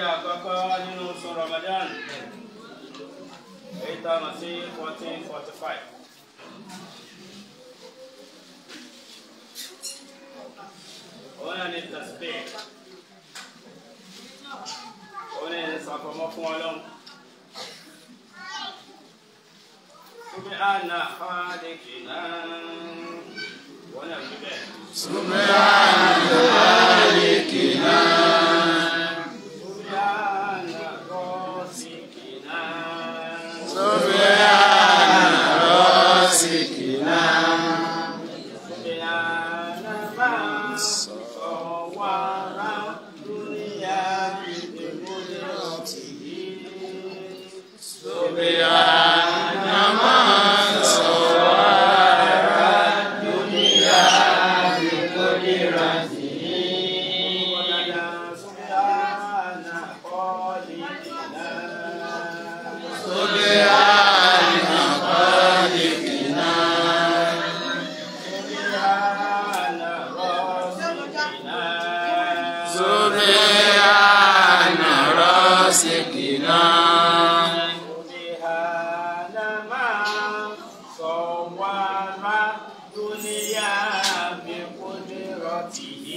àkọ́kọ́ nínú oṣù Ramadan èyí tá a mọ̀ sí fourteen forty five. òun náà ní tasbih òun náà ní sàfọmọ́ fún ọlọ́run. سبحان خالقنا ونبه سبحان خالقنا سبحان رازقنا سبحان رازقنا سبحان من صور الدنيا بقدرته سبحان من صور الدنيا بقدرته سبحان خالقنا سبحان خالقنا سبحان رازقنا سبحان رازقنا سبحان من صور الدنيا بقدرته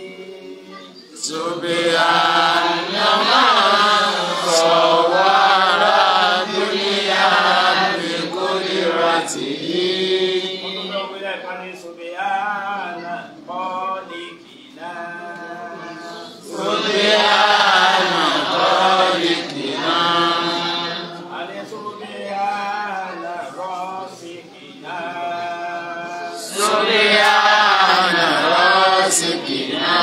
سبحان من صور الدنيا بقدرته سبحان خالقنا سبحان خالقنا عليه سبحان رازقنا سبحان رازقنا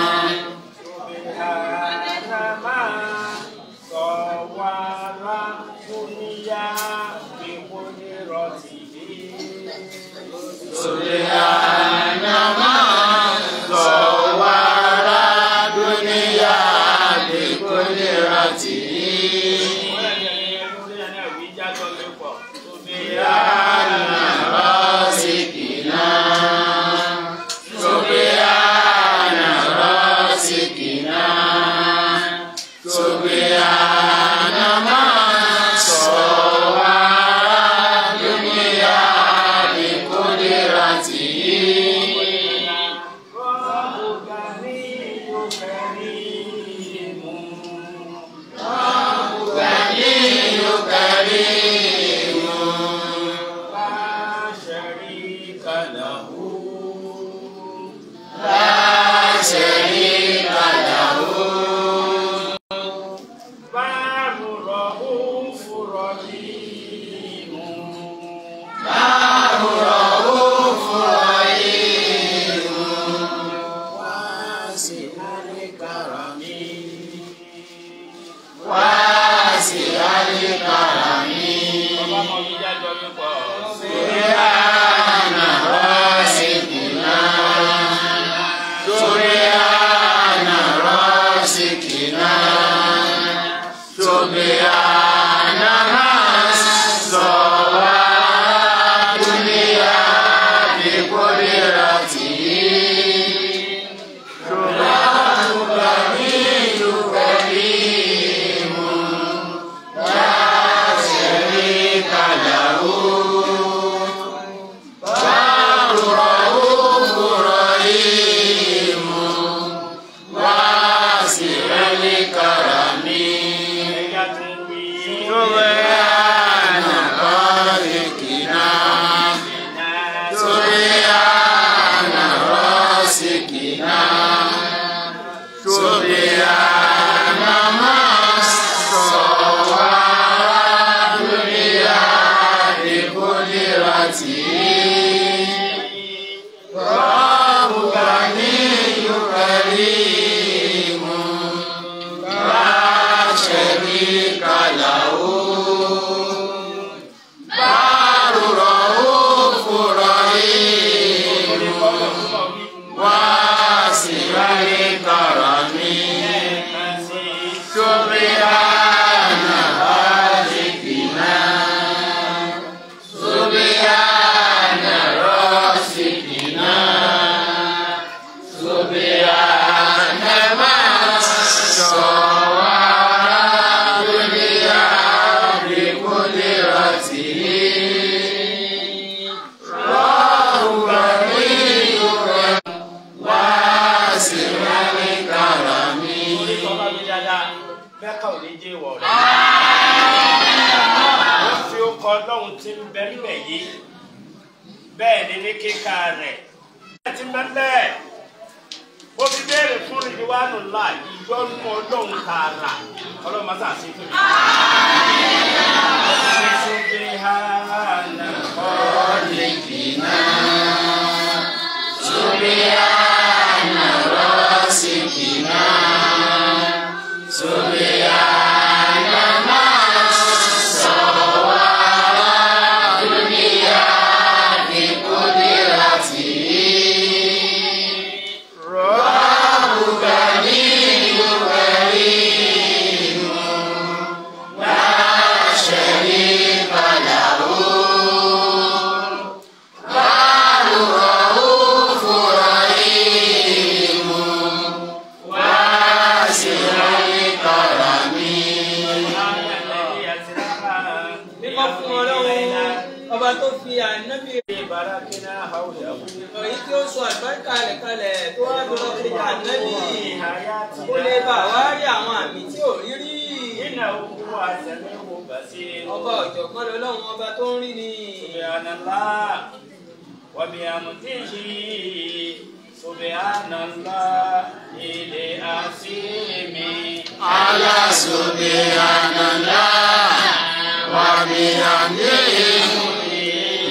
سبحان من صور الدنيا بقدرته سبحان من صور الدنيا بقدرته سبحان رازقنا سبحان رازقنا سبحان من صور الدنيا بقدرته ربك غني كريم غني كريم لا شريك له لا شريك له بار رؤوف رحيم بار رؤوف رحيم واسع الكرم واسع الكرم ọba mọ mi jájọ mi pọ. سبحان رازقنا سبحان رازقنا سبحان من صور الدنيا بقدرته سبحان غني كريم لا شريك له بار رؤوف رحيم واسع الكرم ẹja tó wí. سبحان خالقنا سبحان رازقنا سبحان من صور الدنيا بقدرته رب غني كريم لا شريك له بار رؤوف رحيم واسع الكرم سبحان خالقنا سبحان رازقنا سبحان من صور mẹ́kà ò ní jẹ́ ìwọ̀ rẹ̀. ó fi ọkọ̀ ọlọ́run tí ń bẹ níbẹ̀ yìí bẹ́ẹ̀ ni ní kíkà rẹ̀. ẹ ti mẹ́lẹ̀ ó fi béèrè fún ìdíwánu ńlá ìjọ́nú ọlọ́run tààrà ọlọ́run máa sàṣe fún mi. Subhana Khaliqina Subhana Rasikina Subhana Masawara Dunia Bikudirati Rabbuka Niyu Karimu La Sharika Lahu Baru Raufu Rahim Wasi'ul Karami mímọ́ fún ọlọ́run ọba tó fi ànábì Barakina hawlahu èyí tí ó sọ àgbáríkà rẹ̀ kalẹ̀ tó wá lọ sí ànábì hayati kó lè bà wá rí àwọn àmì tí ò rí rí innahu huwa samiu basir. ọba ọ̀jọ̀gbọ́n lọ́lọ́run ọba tó ń rí ni Subhanallah wa bihamdihi Subhanallah ilé àsìmí. Ala Subhanallah Wa bihamdihi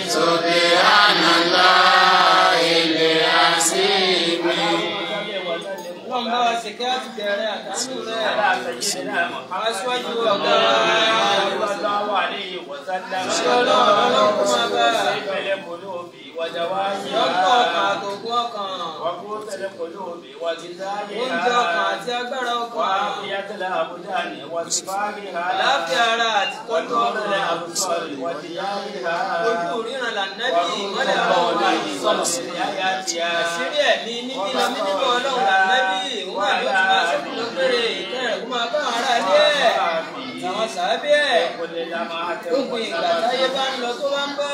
Subhanallah Ilé Asimi ọlọ́run bá wa ṣe kí á ti bẹ̀rẹ̀ àdánù rẹ̀ Ala sayyidina Muhammad aṣíwájú ọ̀gá sallallahu alayhi wa sallam. ṣé ọlọ́run ọlọ́run kó máa bá Sayfil qulubi wa jawamiha. lọ́kọ̀ ọkàn àtògùn ọkàn Wa qutil qulubi wa ghidaiha. oúnjẹ ọkàn àti agbára ọkàn وعافية الأبدان وصفائها àlàáfíà ara àti tọ́jú ونور ọkàn الأبصار وثيابها ojú ríran lànàbí ìmọ́lẹ̀ ọlọ́run láyé sọ̀rọ̀ àṣírí ẹ̀mí níbi lọ́mí níbọ̀ ọlọ́run lànàbí òun àlọ́ tí máa sọ́kù ló péré ìkẹrẹ̀ kó máa bá àwọn ará ilé ẹ̀ àwọn sàábí ẹ̀ gbogbo ìgbà táyé bá ń lọ tó bá ń bọ̀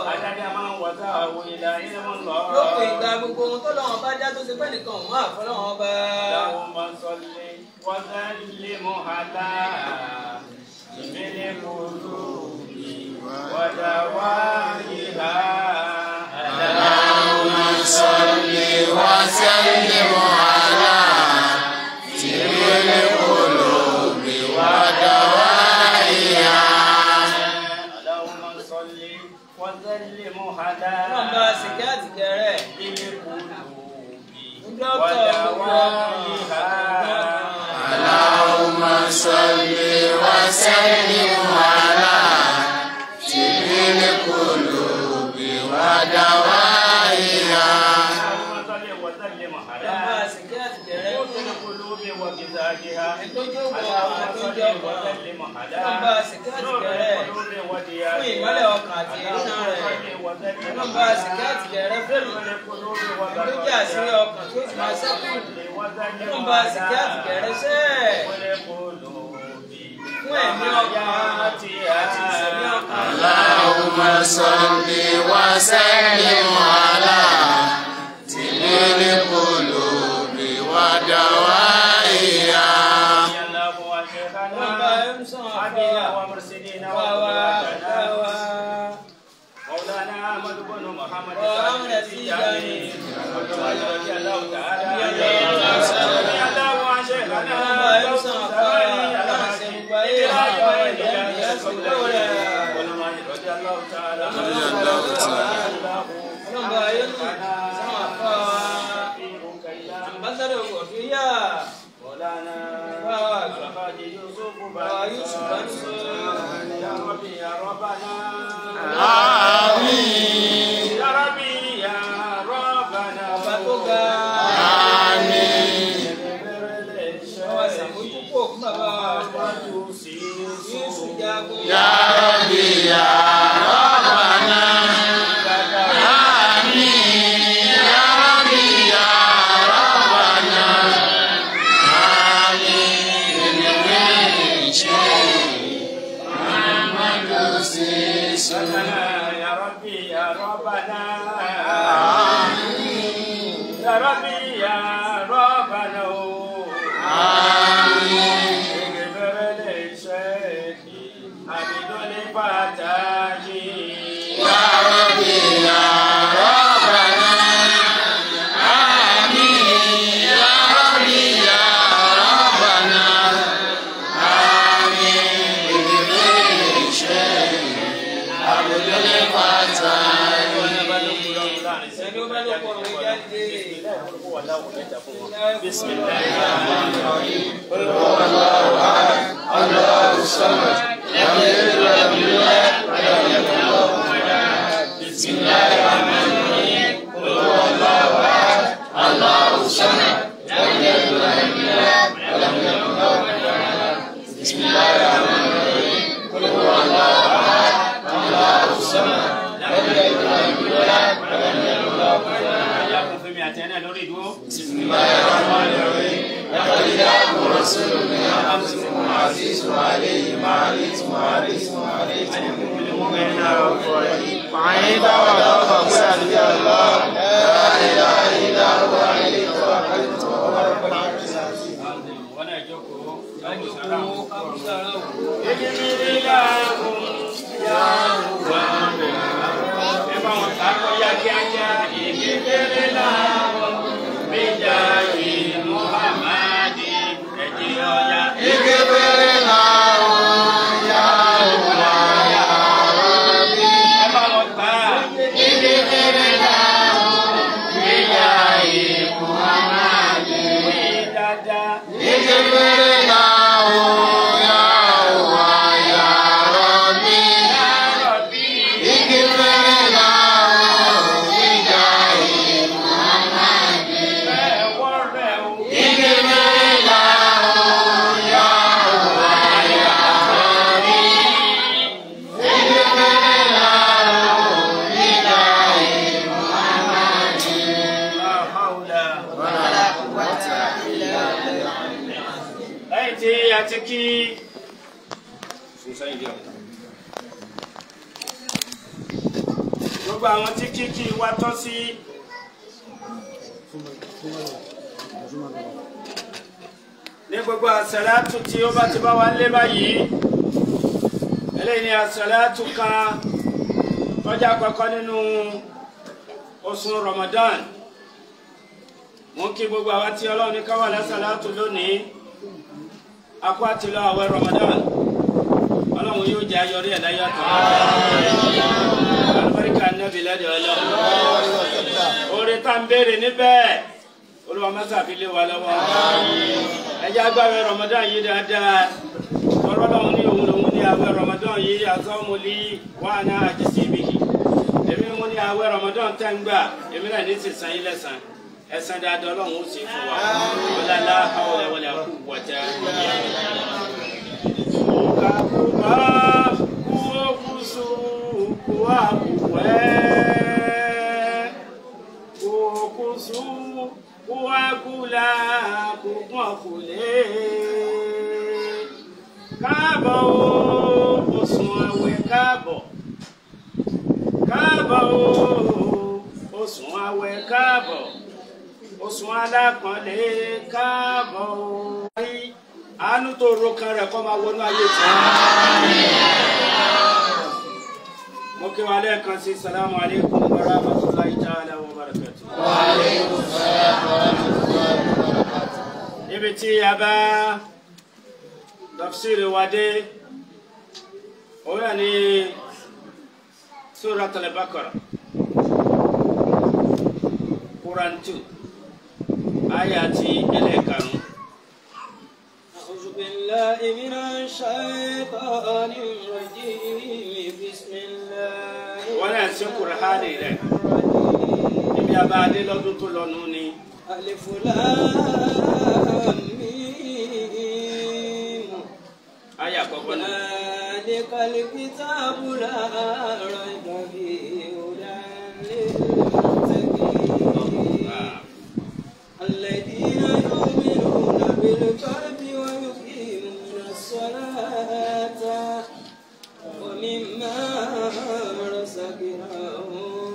lópin ìgbà gbogbo ohun tó lọ́wọ́ bá já tó ṣe pẹ́ nìkan òun àfọlọ́wọ́n bá اللهم صل وسلم على من القلوب ودوائها Allahumma salli wa sallim ala Tibil qulubi wa dawaiha اللهم صل وسلم على ọlọ́run bá ṣe kí á ti kẹrẹ̀ القلوب dókítà gbogbo ودوائها Allahumma salli wa sallim ala Tibil qulubi wa dawaiha اللهم صل وسلم ọlọ́run bá على ṣe kí á ti kẹrẹ̀ قوت القلوب وغذائها ìtọ́jú ọkàn اللهم àtọ́jú صل ọkàn وسلم على ọlọ́run bá ṣe kí á ti نور kẹrẹ̀ القلوب fún وضيائها ìmọ́lẹ̀ ọkàn àti ìrìnà rẹ̀ ọlọ́run bá ṣe kí á ti kẹrẹ̀ fún ìtọ́jú àṣírí ọkàn tó ti máa ṣẹ́kù ọlọ́run bá ṣe kí á ti kẹrẹ̀ sẹ́ẹ̀ fún ẹ̀mí ọkàn àti ìṣẹ̀mí ọkàn. Allahumma salli wa sallim ala Tibil qulubi wa dawaiha ọlọ́run bá ń sàn àfọwà wà wá wà wá. مولانا احمد بن محمد وأمر التجاني. رضي الله تعالى رضي الله عن شيخنا ọlọ́run bá ń sàn àfọwà ọlọ́run ṣe gbogbo ayé àwọn ọmọ ìyá mi yẹn sì lọ́wọ́ rẹ̀. رضي الله تعالى ọlọ́run bá yẹn nù sàn àfọwà. ambassador kọfíyà مولانا Báwa. الحاج يوسف Báwa Yusuf Bánúsọ. يا ربي يا ربنا Àmín يا ربي يا ربنا ọba tó ga Àmín ọba sàmójúkò fún bàbá wa Yusuf jagun. Ya Rabbi ya Rabbana Àmín Ya Rabbi ya Rabbana Àmín Min shay Muhammadu Sisu يا ربي يا ربنا يا ربي يا ربنا Àmín اغفر ló pọ̀ wọ́n jáde. الله الصمد لم يلد ولم يولد ولم يكن له كفوا احد بسم الله الرحمن الرحيم قل هو الله احد الله الصمد لم يلد ولم يولد ولم يكن له كفوا احد بسم الله الرحمن الرحيم قل هو الله احد الله الصمد لم يلد ولم يولد ولم يكن له كفوا احد بسم الله الرحمن الرحيم لقد جاءكم رسول من انفسكم عزيز عليه ما عليتم حريص عليكم بالمؤمنين رؤوف رحيم وعن تولوا فقل حسبي الله لا اله الا هو عليه توكلت وهو رب العرش العظيم اغفر له يا الله يا ربي اغفر له بجاه محمد اغفر له يا الله يا ربي اغفر له بجاه محمد اغفر له يا الله يا ربي اغفر له بجاه محمد ولا قوة إلا بالله lẹ́yìn tí a ti kí gbogbo àwọn tí kíkí wa tọ́ sí ní gbogbo àsàlátù tí ó bá ti bá wa lé báyìí eléyìí ni àsàlátù kan tọ́jà kọ́kọ́ nínú oṣù Ramadan mo kí gbogbo àwa tí Ọlọ́run ní ká wà lásàlátù lónìí akó àtìlọ àwẹ̀ Ramadan Ọlọ́run yóò jẹ́ ayọrí ẹ̀ láyé àtọ̀ alibarika nabi lẹ́dẹ̀ Ọlọ́run oore tá n béèrè níbẹ̀ Olúwa mẹ́ta fi lé wa lọ́wọ́ ẹjẹ́ agbáwẹ̀ Ramadan yìí dáadáa tọ́rọ́ lọ́hún ní òun lòun ní àwẹ̀ Ramadan yìí àtọ́mọlí wà ní àjẹsí ibìyì èmi mú ní àwẹ̀ Ramadan tẹ́ ń gbà èmi náà ní sísan yín lẹ́sàn ẹ̀san dáadáa Ọlọ́run ó sì fún wa ọlọ́lá hawla wala quwwata kakuba kuokusu kuwakuwe kuokusu kuwakula kugbọ̀nkule káàbọ̀ o oṣù àwẹ̀ káàbọ̀ káàbọ̀ o oṣù àwẹ̀ káàbọ̀ oṣù alápọ̀nlé káàbọ̀ o. àánú tó ro kan rẹ̀ kọ́ máa wọnú ayé tí. mo kí wa lẹ́ẹ̀kan sí salamu aleykum wa rahmatulahi ta'ala wa barakatuh. وعليكم السلام ورحمة الله وبركاته níbi tí a bá tafsiri wa dé òun náà ní surat al-Baqara Quran two aya ti ẹlẹ́ẹ̀karùn-ún. أعوذ بالله من الشيطان الرجيم بسم الله wọ́n náà sí Kùránì rẹ̀ الرحمن níbi a bá dé lọ́dún tó lọ́nu ni ألف لام ميم aya àkọ́kọ́ náà. ذلك الكتاب لا ريب فيه هدى للمتقين الذين يؤمنون بالغيب ويقيمون الصلاة ومما رزقناهم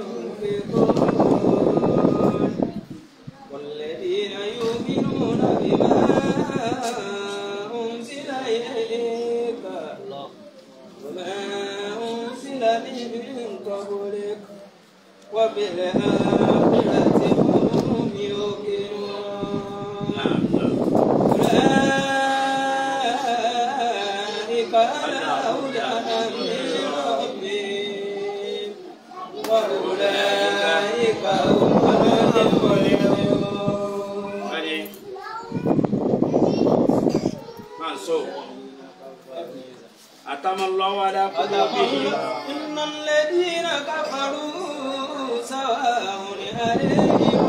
ينفقون والذين يؤمنون بما أنزل إليك وما أنزل من قبلك وبالآخرة هم يوقنون أولئك على هدى من ربهم وأولئك هم Ready? Man, so. أتم الله على قلوبهم إن الذين كفروا سواء عليهم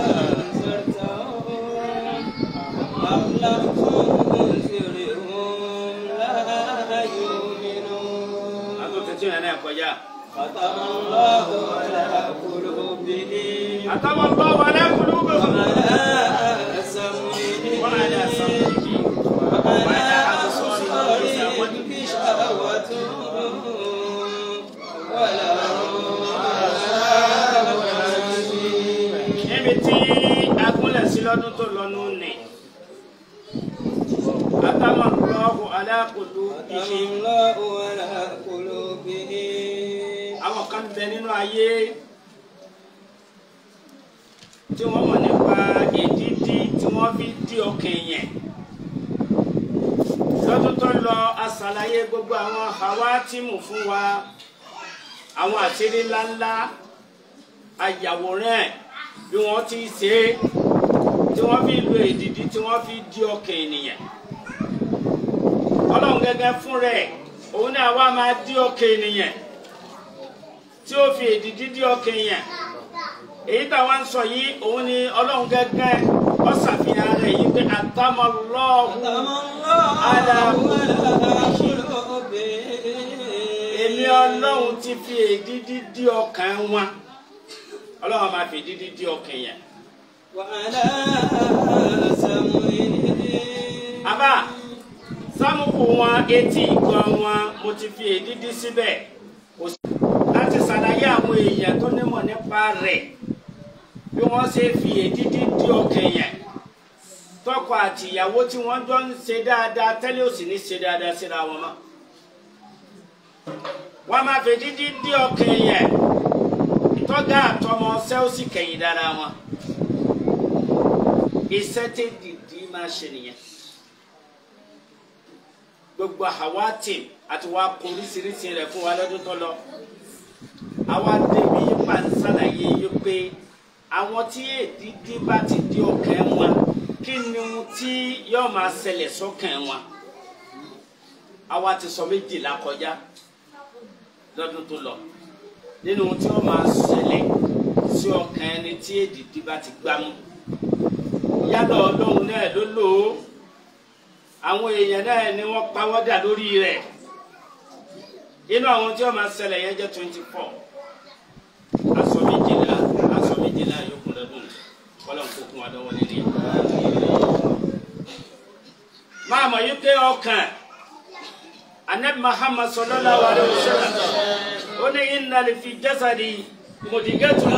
أنذرتهم أم لم تنذرهم لا يؤمنون أنتم تتين أنا كوجا ختم الله على قلوبهم أتم الله على قلوبهم وعلى سمعهم وعلى سمعهم وعلى أبصارهم غشاوة ولهم عذاب عظيم níbi tí agúnlẹ̀ sí lọ́dún tó lọ́nu nì àtàwọn lọ́wọ́ aláàkóso ìṣe ختم الله على قلوبهم àwọn kan bẹ nínú ayé tí wọ́n mọ̀ nípa ìdídí tí wọ́n fi dí ọkàn yẹn lọ́dún tó lọ aṣàlàyé gbogbo àwọn hawátìmù fún wa àwọn àṣírí ńláńlá ayàwòrán ẹ̀ bí wọ́n ti ṣe é tí wọ́n fi lo ìdídí tí wọ́n fi dí ọkàn ènìyàn ọlọ́run gẹ́gẹ́ fún rẹ̀ òun náà wá máa dí ọkàn ènìyàn tí ó fi èdìdí dí ọkàn èèyàn èyí táwa ń sọ yìí òun ni ọlọ́run gẹ́gẹ́ ó ṣàfihàn rẹ̀ yìí pé àtàmọ́lọ́ọ̀hún ختم الله على قلوبهم èmi ọlọ́run ti fi èdìdí dí ọkàn wọn ọlọ́run máa fi èdìdí dí ọkàn èèyàn. وعلى سمعهم àbá sámúkù wọn etí ìgbọ́ wọn mo ti fi èdìdí síbẹ̀ kò sí láti ṣàlàyé àwọn èèyàn tó nímọ̀ nípa rẹ̀ bí wọ́n ṣe fi èdìdí dí ọkàn yẹn tọkọ àti ìyàwó tí wọ́n jọ ń ṣe dáadáa tẹ́lẹ̀ ò sì ní ṣe dáadáa síra wọn mọ́ wọ́n máa fi èdìdí dí ọkàn yẹn tọ́gá àtọmọ ṣẹ́ ó sì kẹ̀yìn dára wọn iṣẹ́ tẹ́ dìdí máa ṣe nìyẹn gbogbo àwátì àti wàá kó oríṣiríṣi rẹ̀ fún wa lọ́dún tó lọ àwa débi yípa ṣàlàyé yìí pé àwọn tí èdìdí bá ti di ọkàn wọn kí ni ohun tí yóò máa ṣẹlẹ̀ sọ́kàn wọn àwa ti sọ méjìlá kọjá lọ́dún tó lọ nínú ohun tí wọ́n máa ṣẹlẹ̀ sí ọkàn ẹni tí èdìdí bá ti gbámú yálà ọlọ́run náà ló lò ó àwọn èèyàn náà ni wọ́n pawọ́dà lórí rẹ̀ inú àwọn tí wọ́n máa ṣẹlẹ̀ yẹn jẹ́ twenty four aṣọ méjìlá aṣọ méjìlá yòókù lọ́dún kọ́lọ́n kó kún wa lọ́wọ́ nínú yẹn. máa mọ̀ yí pé ọkàn anabi muhammad sallallahu alayhi wa sallam ó ní inna li fi jasadi mudghatan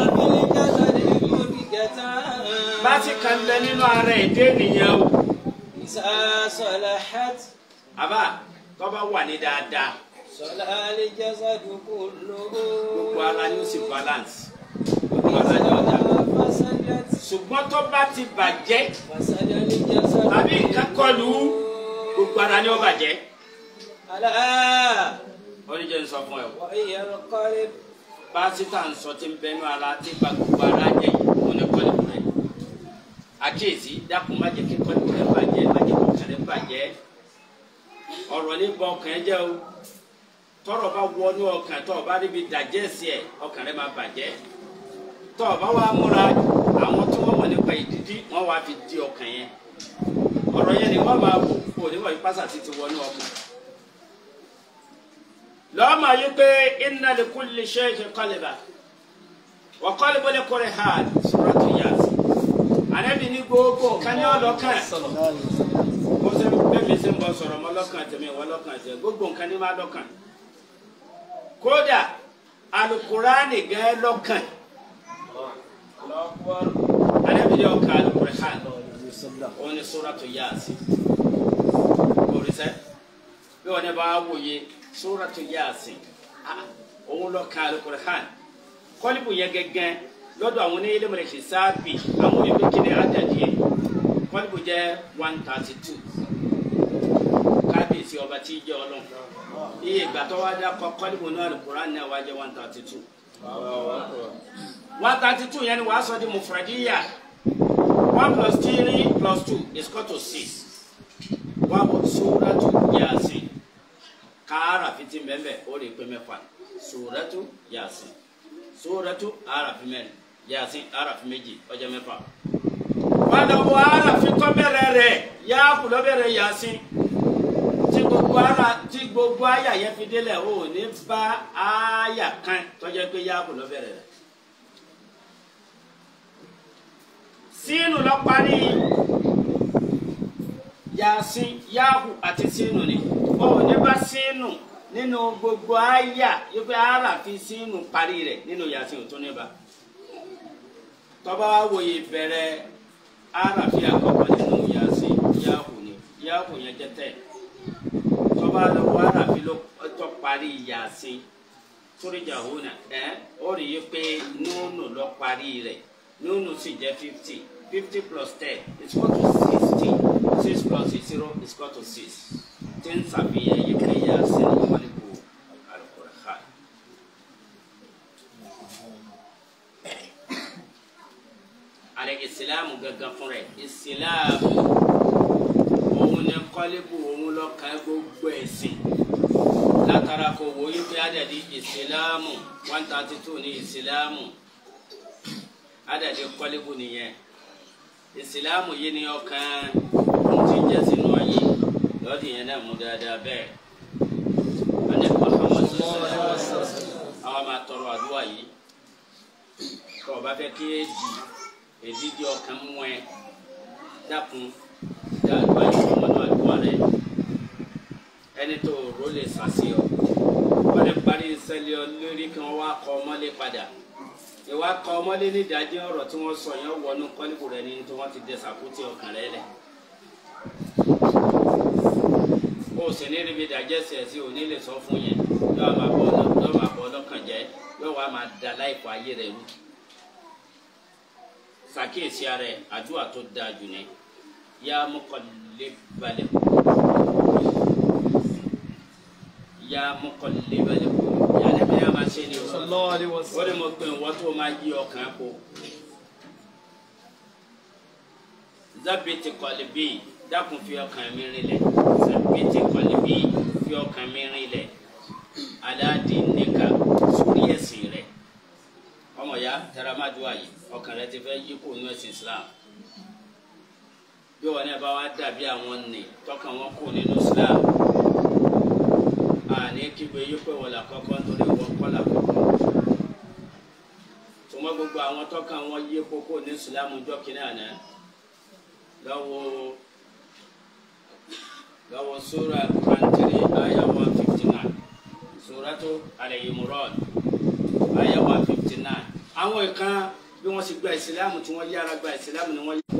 bá ti kàn bẹ nínú ara ẹ̀ dé nìyẹn o إذا صلحت àbá tọ́ba wà ní dáadáa صلح الجسد كله gbogbo ara ni ó sì balance gbogbo ara ni ó dá فسدت ṣùgbọ́n tọ́ba ti bàjẹ́ فسد الجسد tàbí nǹkan kọlù gbogbo ara ni ó bàjẹ́ ألا ó ní jẹ́ n sọ fún ẹ o وهي القلب pásítà ń sọ tí ń bẹnu ara tí gba gbogbo ara jẹ yìí ó ní kọ́lẹ́bù rẹ̀ àkíyèsí dákun má jẹ́ kí kọ́lẹ́bù rẹ̀ bàjẹ́ má jẹ́ kọ́kàn rẹ̀ bàjẹ́ ọ̀rọ̀ nípa ọkàn ẹ jẹ́ o tọ́rọ̀ bá wọnú ọkàn tó o bá ríbi dàjẹ́ sí ẹ ọkàn rẹ̀ máa bàjẹ́ tó o bá wá múra àwọn tí wọ́n mọ̀ nípa ìdídí wọ́n wá fi di ọkàn yẹn ọ̀rọ̀ yẹn ni wọ́n máa wò kó onímọ̀ yìí pásítà ti wọnú ọkàn lọ́mọ yìí pé inna li kulli shay'in qalba wa qalbu li kulli hal suratu Yasin anabi ní gbogbo nǹkan ní ọlọ́kàn mo ṣe bẹ́ẹ̀ mi ṣe ń bọ̀ sọ̀rọ̀ mọ́ lọ́kàn tẹ̀mí wọ́n lọ́kàn tẹ̀ gbogbo nǹkan ní máa lọ́kàn kódà alukurani gẹ́ lọ́kàn anabi ní ọkàn alukurani òun ni suratu Yasin oríṣẹ́ bí wọn bá wòye suratu Yasin ah, òun lọ ka alukur'an kọlibu yẹ gẹ́gẹ́ lọ́dọ̀ àwọn oníyẹlẹ mọlẹ hisabi àwọn ìwé kìnìún àjàdìyẹ kọlibu jẹ one thirty two kábíyèsí ọba tí ì jẹ Ọlọ́run iye ìgbà tó wá dá kọ kọlibu náà alukur'an náà wá jẹ one thirty two one thirty two yẹn ni wàá sọ di mufradiya one plus three plus two is equal to six wàá bọ̀ suratu yasin kaara fiti mbẹ́mbẹ́ o de pe mẹ́fà suratu yasin suratu arafi mẹ́rin yasin arafi méjì ó jẹ́ mẹ́fà wàá dọ̀bọ̀ arafi tọ́ bẹ̀rẹ̀ rẹ̀ yaaku lọ bẹ̀rẹ̀ yasin tí gbogbo ara tí gbogbo aya yẹn fi délẹ̀ o ò ní bá aya kan tó jẹ́ pé yaaku lọ bẹ̀rẹ̀ rẹ̀ sínú lọ parí yasin yaaku àti sínú ni o ò ní bá sínú nínú gbogbo aya yìí pé ara fi sínú parí rẹ̀ nínú yasin ò tún ní bá tọ́ba wa wòye bẹ̀rẹ̀ ara fi àkọ́kọ́ nínú yasin yaaku ni yaaku yẹn jẹ́ tẹ̀ tọ́ba lọ wọ ara fi lọ tọ́ parí yasin sóríjà òhunà ẹ ó rí i pé nùnù lọ parí rẹ̀ nùnù sì jẹ́ fifty fifty plus ten is equal to sixty six plus zero is equal to six tí ń sàfihàn yìí pé yasin wọlé kó Al-Qur'an. alẹ́ ìsìlámù gangan fún rẹ̀ ìsìlámù òun ni kọ́lébù òun lọ́kàn gbogbo ẹ̀sìn látara kò wò yí pé àdàdì ìsìlámù one thirty two ní ìsìlámù àdàdì kọ́lébù nìyẹn ìsìlámù yìí ni ọkàn ohun tí ń jẹ́ sínú ayé lọ́ọ̀dì yẹn náà mú dáadáa bẹ́ẹ̀ alẹ́ Muhammad sọ̀rọ̀ àwọn máa tọrọ àdúrà yìí kọ́ ọ bá fẹ́ kí èdì èdì di ọkàn mú ẹ dákun dáadúrà yìí fún ọmọdé àdúrà rẹ ẹni tó rò lè sàṣì ọ wọ́n lè parí ìṣẹ̀lẹ̀ ọ lórí kí wọ́n wá kọ ọmọlé padà ìwà kọ ọmọlé ní ìdájọ́ ọ̀rọ̀ tí wọ́n sọ yẹn wọnú kọ́líbù rẹ ní tí wọ́n ti dẹ sàkútì ọkàn rẹ lẹ̀ o sì ní ríbi ìdájẹ́ sí ẹ̀ sí òní lè sọ fún yẹn yóò máa bọ̀ yóò máa bọ̀ ọlọ́kàn jẹ́ yóò wá máa da láìpọ̀ ayé rẹ rú sàkíyèsí ara ẹ̀ àdúrà tó dáa jù ní yá muqallibal yá muqallibal yàrá bí a máa ṣe ni o sallallahu alaihi wọ́n wasallam. ní mo pè wọ́n tó máa yí ọkàn kó zabiti qalbi dákun fi ọkàn mi rinlẹ̀ zabiti qalbi fi ọkàn mi rinlẹ̀ aláàdì nìka sórí ẹ̀sìn rẹ̀ ọmọ ya taramadu ayi ọkàn rẹ ti fẹ́ yí kó nú ẹ̀sìn Islam bí wọn náà bá wá dàbí àwọn nì tọkàn wọn kó nínú Islam àní kígbe yí pé wọn là kọ́kọ́ nítorí wọn kọ́ là kọ́kọ́ tùmọ̀ gbogbo àwọn tọkàn wọn yí kókó ní Islam jọ kínní àná lọ́wọ́ lọ́wọ́ sura pantiri aya one fifty nine suratu Al-Imran aya one fifty nine àwọn ìkan bí wọ́n sì gba ìsìlámù tí wọ́n yára gba ìsìlámù ni wọ́n yára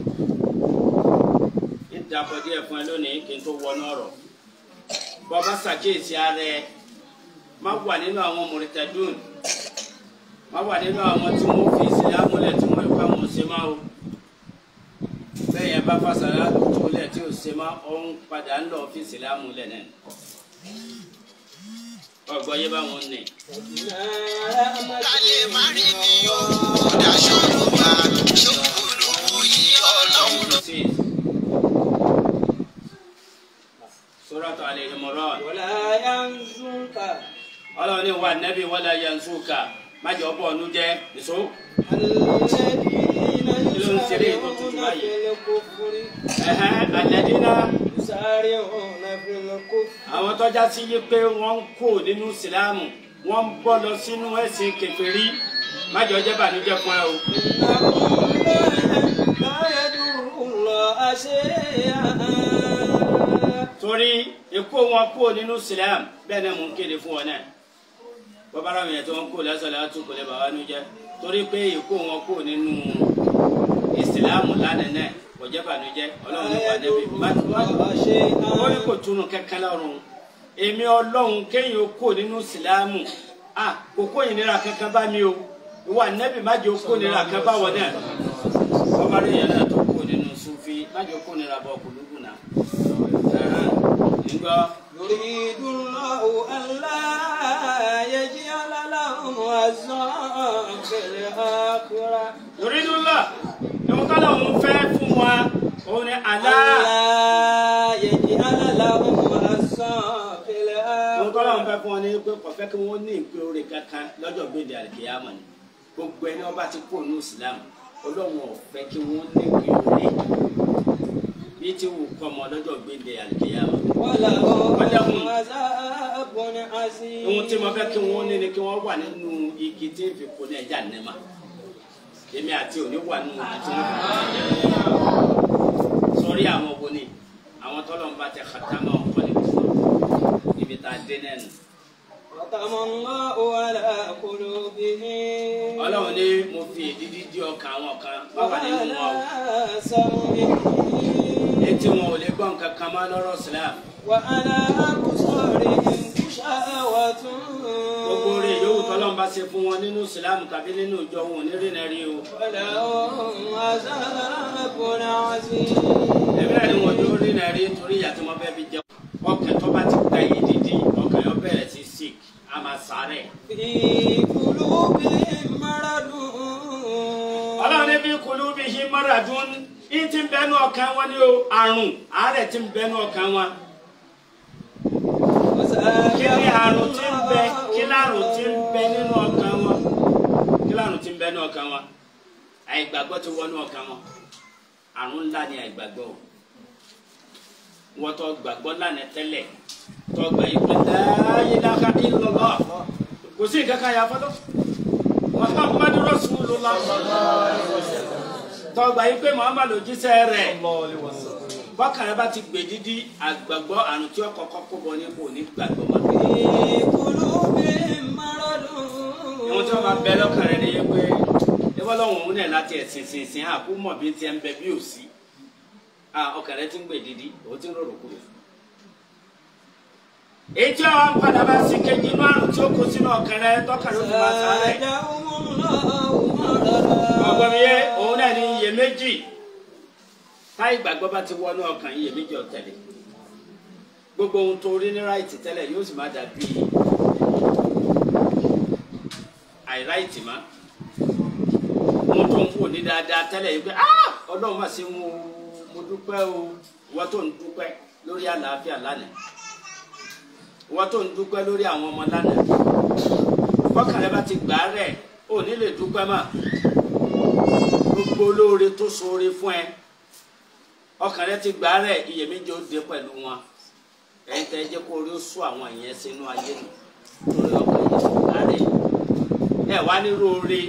ìdàpọ̀ díẹ̀ fún ẹ lónìí kí n tó wọnú ọ̀rọ̀ bọ́bá ṣàkíyèsí ara ẹ má wà nínú àwọn mùrìtẹ́dùn má wà nínú àwọn tí wọ́n fi ìsìlámù lẹ̀ tí wọ́n ìpa wọn ṣe máa o bẹ́ẹ̀ yẹn bá fàṣàlá tó lẹ̀ tí ò ṣe máa ọ̀hún padà ń lọ fi ìsìlámù lẹ̀ náà ọgbọ́n yé bá wọn nì. kálẹ̀ má rí ni ó daṣọ ló wá ṣòkòrò yí ọlọ́run. Suratu Al-Imran. wala yanzunka ọlọ́run ní wa nẹ́bí wala yansuka má jẹ́ ọ̀bọ̀ ọ̀nù jẹ́ nìṣó. alladhina ló ń ṣeré ètò tuntun yusari'una báyìí? fil kufri ẹ̀hẹ́n alladina yusari'una fil kufri àwọn tọ́já sí yí pé wọ́n ń kó nínú ìsìlámù wọ́n ń bọ́ lọ sínú ẹ̀sìn kèfèrí má jẹ́ ọjẹ́ bànújẹ́ fún ẹ o. innahum la yadurullaha shay'an torí ikú wọn kó nínú ìsìlámù bẹ́ẹ̀ náà mò ń kéde fún wọn náà bọ́bára wọn yẹn tí wọ́n kó lásán láti kò lè bàbá nu jẹ́ torí pé ikú wọn kó nínú ìsìlámù lánàá náà kò jẹ́ bànújẹ́ ọlọ́run nípa nẹ́bí má má ó ní kò túnú kankan lọ́rùn èmi ọlọ́run kéèyàn kó nínú ìsìlámù à kò kó ìnira kankan bá mi o ìwà nẹ́bí má jẹ́ kó ìnira kan bá wọn náà bọ́bára yẹn náà tó kó nínú sufi má jẹ́ kó ìnira bọ́ kùlùkù náà nígbà. يريد الله ألا يجعل لهم حظا في الآخرة yoridula ìwọ̀n kọ́lá òun fẹ́ fún wa òun ni àlá ألا يجعل لهم حظا في ìwọ̀n kọ́lá òun الآخرة fẹ́ fún wa ní pé kọ̀fẹ́ kí wọ́n ní ìpín oore kankan lọ́jọ́ gbèdé àlìkéyàmọ̀ ni gbogbo ẹni ọba ti kú òun islam ọlọ́run ọ̀fẹ́ kí wọ́n ní ìpín oore bí tí wù kọ́ ọmọ lọ́jọ́ gbèdé àlìkéyàmọ̀ ولهم عذاب عظيم ohun tí mo fẹ́ kí wọ́n ní ni kí wọ́n wà nínú igi tí ń fi kó ní ẹja nẹ́mà èmi àti òní wà nínú igi tí wọ́n fi kó ní ẹja nẹ́mà sọrí àwọn wo ni àwọn tọ́lọ̀ ń bá tẹ kàtàmọ́ ọ̀kọ́ ní kúrò níbi tá a dé nẹ́nu. ختم الله على قلوبهم ọlọ́run ní mo fi ìdídí dí ọkàn àwọn kan wọ́n wà nínú wọn o وعلى سمعهم etí wọn ò lè gbọ́ nǹkan kan mọ́ lọ́rọ̀ sílám وعلى أبصارهم غشاوة gbogbo rẹ̀ yòówù tọ́lọ̀ ń bá ṣe fún wọn nínú sílám tàbí nínú ìjọ wọn ò ní rìnà rí o. ولهم عذاب عظيم èmi náà ni wọn yóò rìnà rí torí ìyá tí wọn fẹ́ fi jẹun. ọkàn tó bá ti gba yìí dídí ọkàn yóò bẹ̀rẹ̀ sí sick a máa sáré. في قلوبهم مرض ọlọ́run ní bí kulú bí ṣe mọ́ra dún ní ti ń bẹnu ọkàn wọn ni o àrùn àárẹ̀ ti ń bẹnu ọkàn wọn. kí ni àrùn ti ń bẹ kí láàrùn ti ń bẹ nínú ọkàn wọn kí láàrùn ti ń bẹ nínú ọkàn wọn àìgbàgbọ́ ti wọnú ọkàn wọn àrùn ńlá ni àìgbàgbọ́ o wọ́n tó gbàgbọ́ lánàá tẹ́lẹ̀ tó gbà yí pé láyé láka ìlọ́lọ́ kò sí nǹkan kan yà fọ́lọ́ muhammadu rasulullah tó gbà yí pé muhammadu jíṣẹ́ rẹ̀ bọ́kàn rẹ bá ti gbè dídí àgbàgbọ́ àrùn tí ó kọ́kọ́ kó bọ ní kò ní gbàgbọ́ mọ́. في قلوبهم مرض ìwọ̀n tí wọ́n bá bẹ lọ́kàn rẹ nìyẹn pé ẹgbẹ́ lọ́wọ́ òun náà láti ẹ̀sìn sìn sìn àkó mọ̀ bí tiẹ̀ ń bẹ bí ò sí ọkàn rẹ ti ń gbè dídí òun ti ń rọrùn kúrò. èyí tí wọ́n padà bá sí kejì inú àrùn tí ó kó sínú ọkàn rẹ tọ́kàn ló fi máa sáré. زادهم الله مرضا ọgbọ́n mi yé òun náà ní iyèméjì táì gbàgbọ́ bá ti wọnú ọkàn iyèméjì ọ̀tẹ̀lẹ̀ gbogbo ohun tó rí ní ráìtì tẹ́lẹ̀ yóò sì má dàbí àìráìtì má ohun tó ń wò ní dáadáa tẹ́lẹ̀ yìí pé "Ah! ọlọ́run má ṣe ń wo mo dúpẹ́ o ìwọ tó ń dúpẹ́ lórí àlàáfíà lánàá ìwọ tó ń dúpẹ́ lórí àwọn ọmọ lánàá bọ́kàn rẹ bá ti gbà á rẹ̀ ò ní lè dúpẹ́ mọ́ gbogbo olóore tó ṣoore fún ẹ ọkàn rẹ ti gbà á rẹ̀ iyèméjì ó dé pẹ̀lú wọn ẹ̀yin tẹ́ ẹ jẹ́ kó orí ó sún àwọn ìyẹn sínú ayé nù lórí ọkàn yẹn ti gbà á rẹ̀ ẹ wá ní róore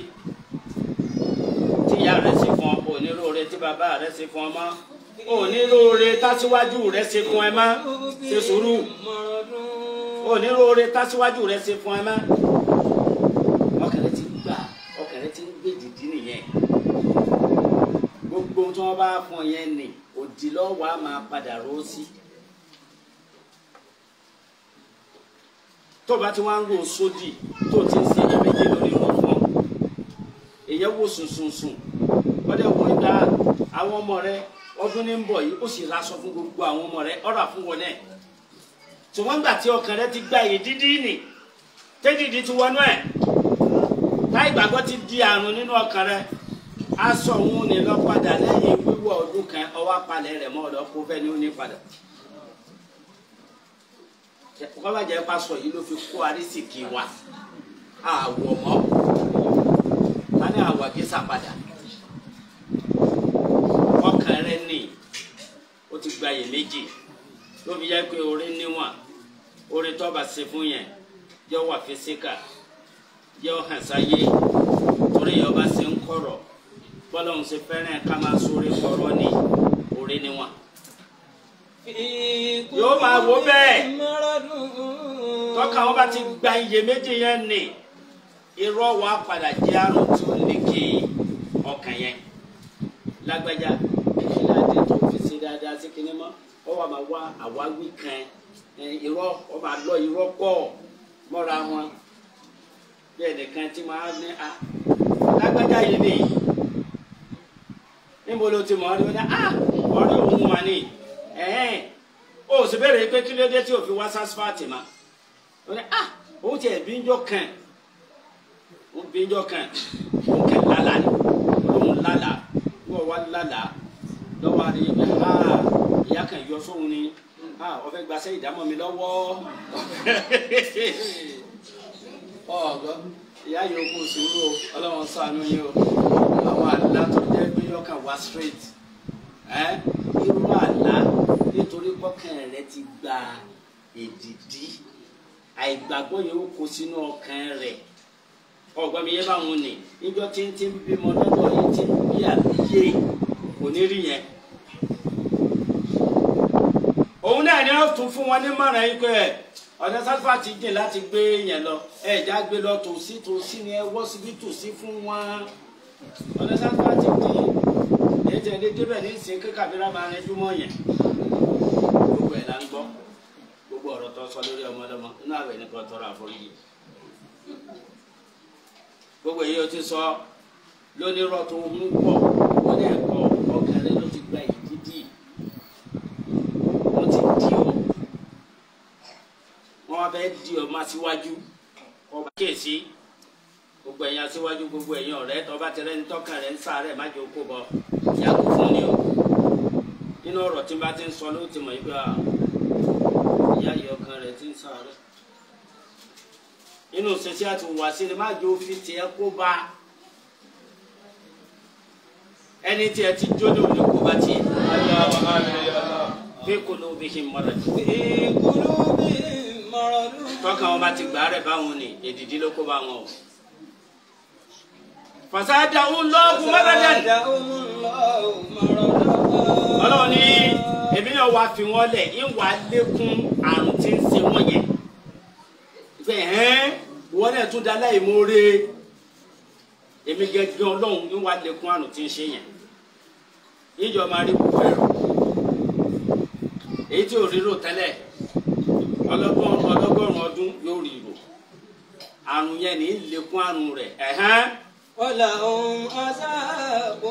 tí ìyá rẹ ṣe fún ọ ò ní róore tí bàbá rẹ ṣe fún ọ mọ́ ò ní róore tásíwájú rẹ ṣe fún ẹ mọ́ ṣe sùúrù مرض ò ní róore tásíwájú rẹ ṣe fún ẹ mọ́ ọkàn rẹ ti gbà ọkàn rẹ ti ń gbé dìdí nìyẹn gbogbo tí wọn bá fún ọ yẹn nì òdì lọ́wọ́ á máa padà ró sí. tó bá ti wá ń ro sódì tó ti ń ṣe méje lórí wọn fún ọ èyẹ wo sùnsùnsùn ọdẹ wọ ìgbà àwọn ọmọ rẹ ọdún ní ń bọ̀ yìí ó sì raṣọ fún gbogbo àwọn ọmọ rẹ ọ̀rọ̀ fún wọn náà ṣùgbọ́n gbà tí ọkàn rẹ ti gba èyí dídí nì tẹ́dìdì ti wọnú ẹ̀ táì gbàgbọ́ ti di àrùn nínú ọkàn rẹ aṣọ òun ní lọ padà lẹ́yìn wíwọ̀ ọdún kan ọwọ́ apalẹ̀ rẹ̀ mọ́ ọ̀dọ́ kó fẹ́ ni ó ní padà kọ́bà jẹ́ pásọ yìí ló fi kó arísìkì wa àwọ̀ mọ́ ká ní àwọ̀ gísà padà ọkàn rẹ ní ó ti gba yè méjì ló fi jẹ́ pé orí níwọ̀n orí tó bá ṣe fún yẹn yọ wà físíkà yọ hàn sáyé torí yọ bá ṣe ń kọ̀rọ̀ bọ́lá òun ṣe fẹ́ràn ká máa sórí kọ̀rọ̀ ní orí níwọ̀n. Yóò máa wò bẹ́ẹ̀. tọ́ka wọn bá ti gba iye méjì yẹn nì irọ́ wa padà jẹ́ àrùn tí ó ní kí ọkàn yẹn lágbájá ìfìlàdé tó fi ṣe dáadáa sí kinní mọ́ ọ wà máa wá àwáwí kan ẹ, irọ́ ọ máa lọ irọ́ pọ̀ mọ́ra wọn bẹ́ẹ̀ nìkan tí máa ní a lágbájá yìí ni níbo ló ti mọ̀ ọ́ ní wọ́n ní a ọ̀rẹ́ òun wà ní ẹ̀hẹ́n o sì bẹ̀rẹ̀ pé kí ló dé tí o fi wá sasfati ma o ní ah òun tiẹ̀ bí ń jọ kàn wọn bí jọ kan wọn kẹ lálàá ni wọn lálàá wọn wá lálàá lọ́wọ́ àdé yẹn bẹ ha ìyá kan yọ sóhun ni ha ọfẹ gbàsẹ ìdámọ̀ mi lọ́wọ́ ọgbọ ìyá yìí kò sùúrù o Ọlọ́run ṣàánú yìí o àwọn àlá tó jẹ pé yọkàn wá straight ẹ irú àlá nítorí pọkàn rẹ ti gba èdìdí àìgbàgbọ́ yẹn ó kó sínú ọkàn rẹ̀ ọgbọ́n mi yẹ báwọn ni níjọ́ tí ń tí ń bímọ lọ́dọ̀ yìí tí ń bí àbíyé kò ní rí yẹn. òun náà ni wọ́n tún fún wọn ní mọ̀ràn yìí pé ọ̀nà sáfà ti jìn láti gbé yẹn lọ ẹ̀já gbé lọ tòsí tòsí ni ẹ wọ́ síbi tòsí fún wọn ọ̀nà sáfà ti jìn ètò ẹ̀dẹ́ débẹ̀ ní ìsìn kíkàbíra máa rẹ júmọ̀ yẹn gbogbo ẹ̀ la ń gbọ́ gbogbo ọ̀rọ̀ tó sọ lórí ọmọdéwọmọ inú àwẹ̀ ní kan tọrọ àforíjì gbogbo èyí o ti sọ lónírọ̀ tó ń pọ̀ wọ́n dẹ̀ kọ́ ọkàn rẹ ló ti gba ìdídì wọ́n ti di ọ wọ́n wá bẹ́ẹ̀ di ọ máa síwájú ọba kíyèsí gbogbo ẹ̀yin aṣíwájú gbogbo ẹ̀yin ọ̀rẹ́ tó bá ti rẹ́ni tọ́kàn rẹ̀ ń sáré má jẹ́ okó bọ yàgò fún ni o nínú ọ̀rọ̀ tí n bá ti ń sọ ló ti mọ̀ yí pé ah ìyá yìí ọkàn rẹ̀ ti ń sáré inú sẹsẹ àti wàásù ni má jẹ òfin tiẹ̀ kó bá ẹni tí ẹ ti jó ní òní kó bá tiẹ̀ fi qulubihim marad في قلوبهم مرض tọ́ka wọn bá ti gbà rẹ̀ báwọn ni èdìdí ló kó bá wọn o. fasadahu Allahu maradan فزادهم الله مرضا ọlọ́run ní èmi náà wàá fi wọ́n lẹ̀ ń wàá lékún àrùn tí ń ṣe wọ́n yẹn pé hẹ́n wọ́n náà tún da láì mórè èmi gẹ́gẹ́ ọlọ́run ń wàá lékún àrùn tí ń ṣe yẹn níjọ máa rí gbogbo ẹ̀rọ èyí tí ò rírò tẹ́lẹ̀ ọlọ́gbọ́n ọlọ́gọ́rùn ọdún yóò rí rò àrùn yẹn ní lékún àrùn rẹ̀ ẹ̀hẹ́n ولهم عذاب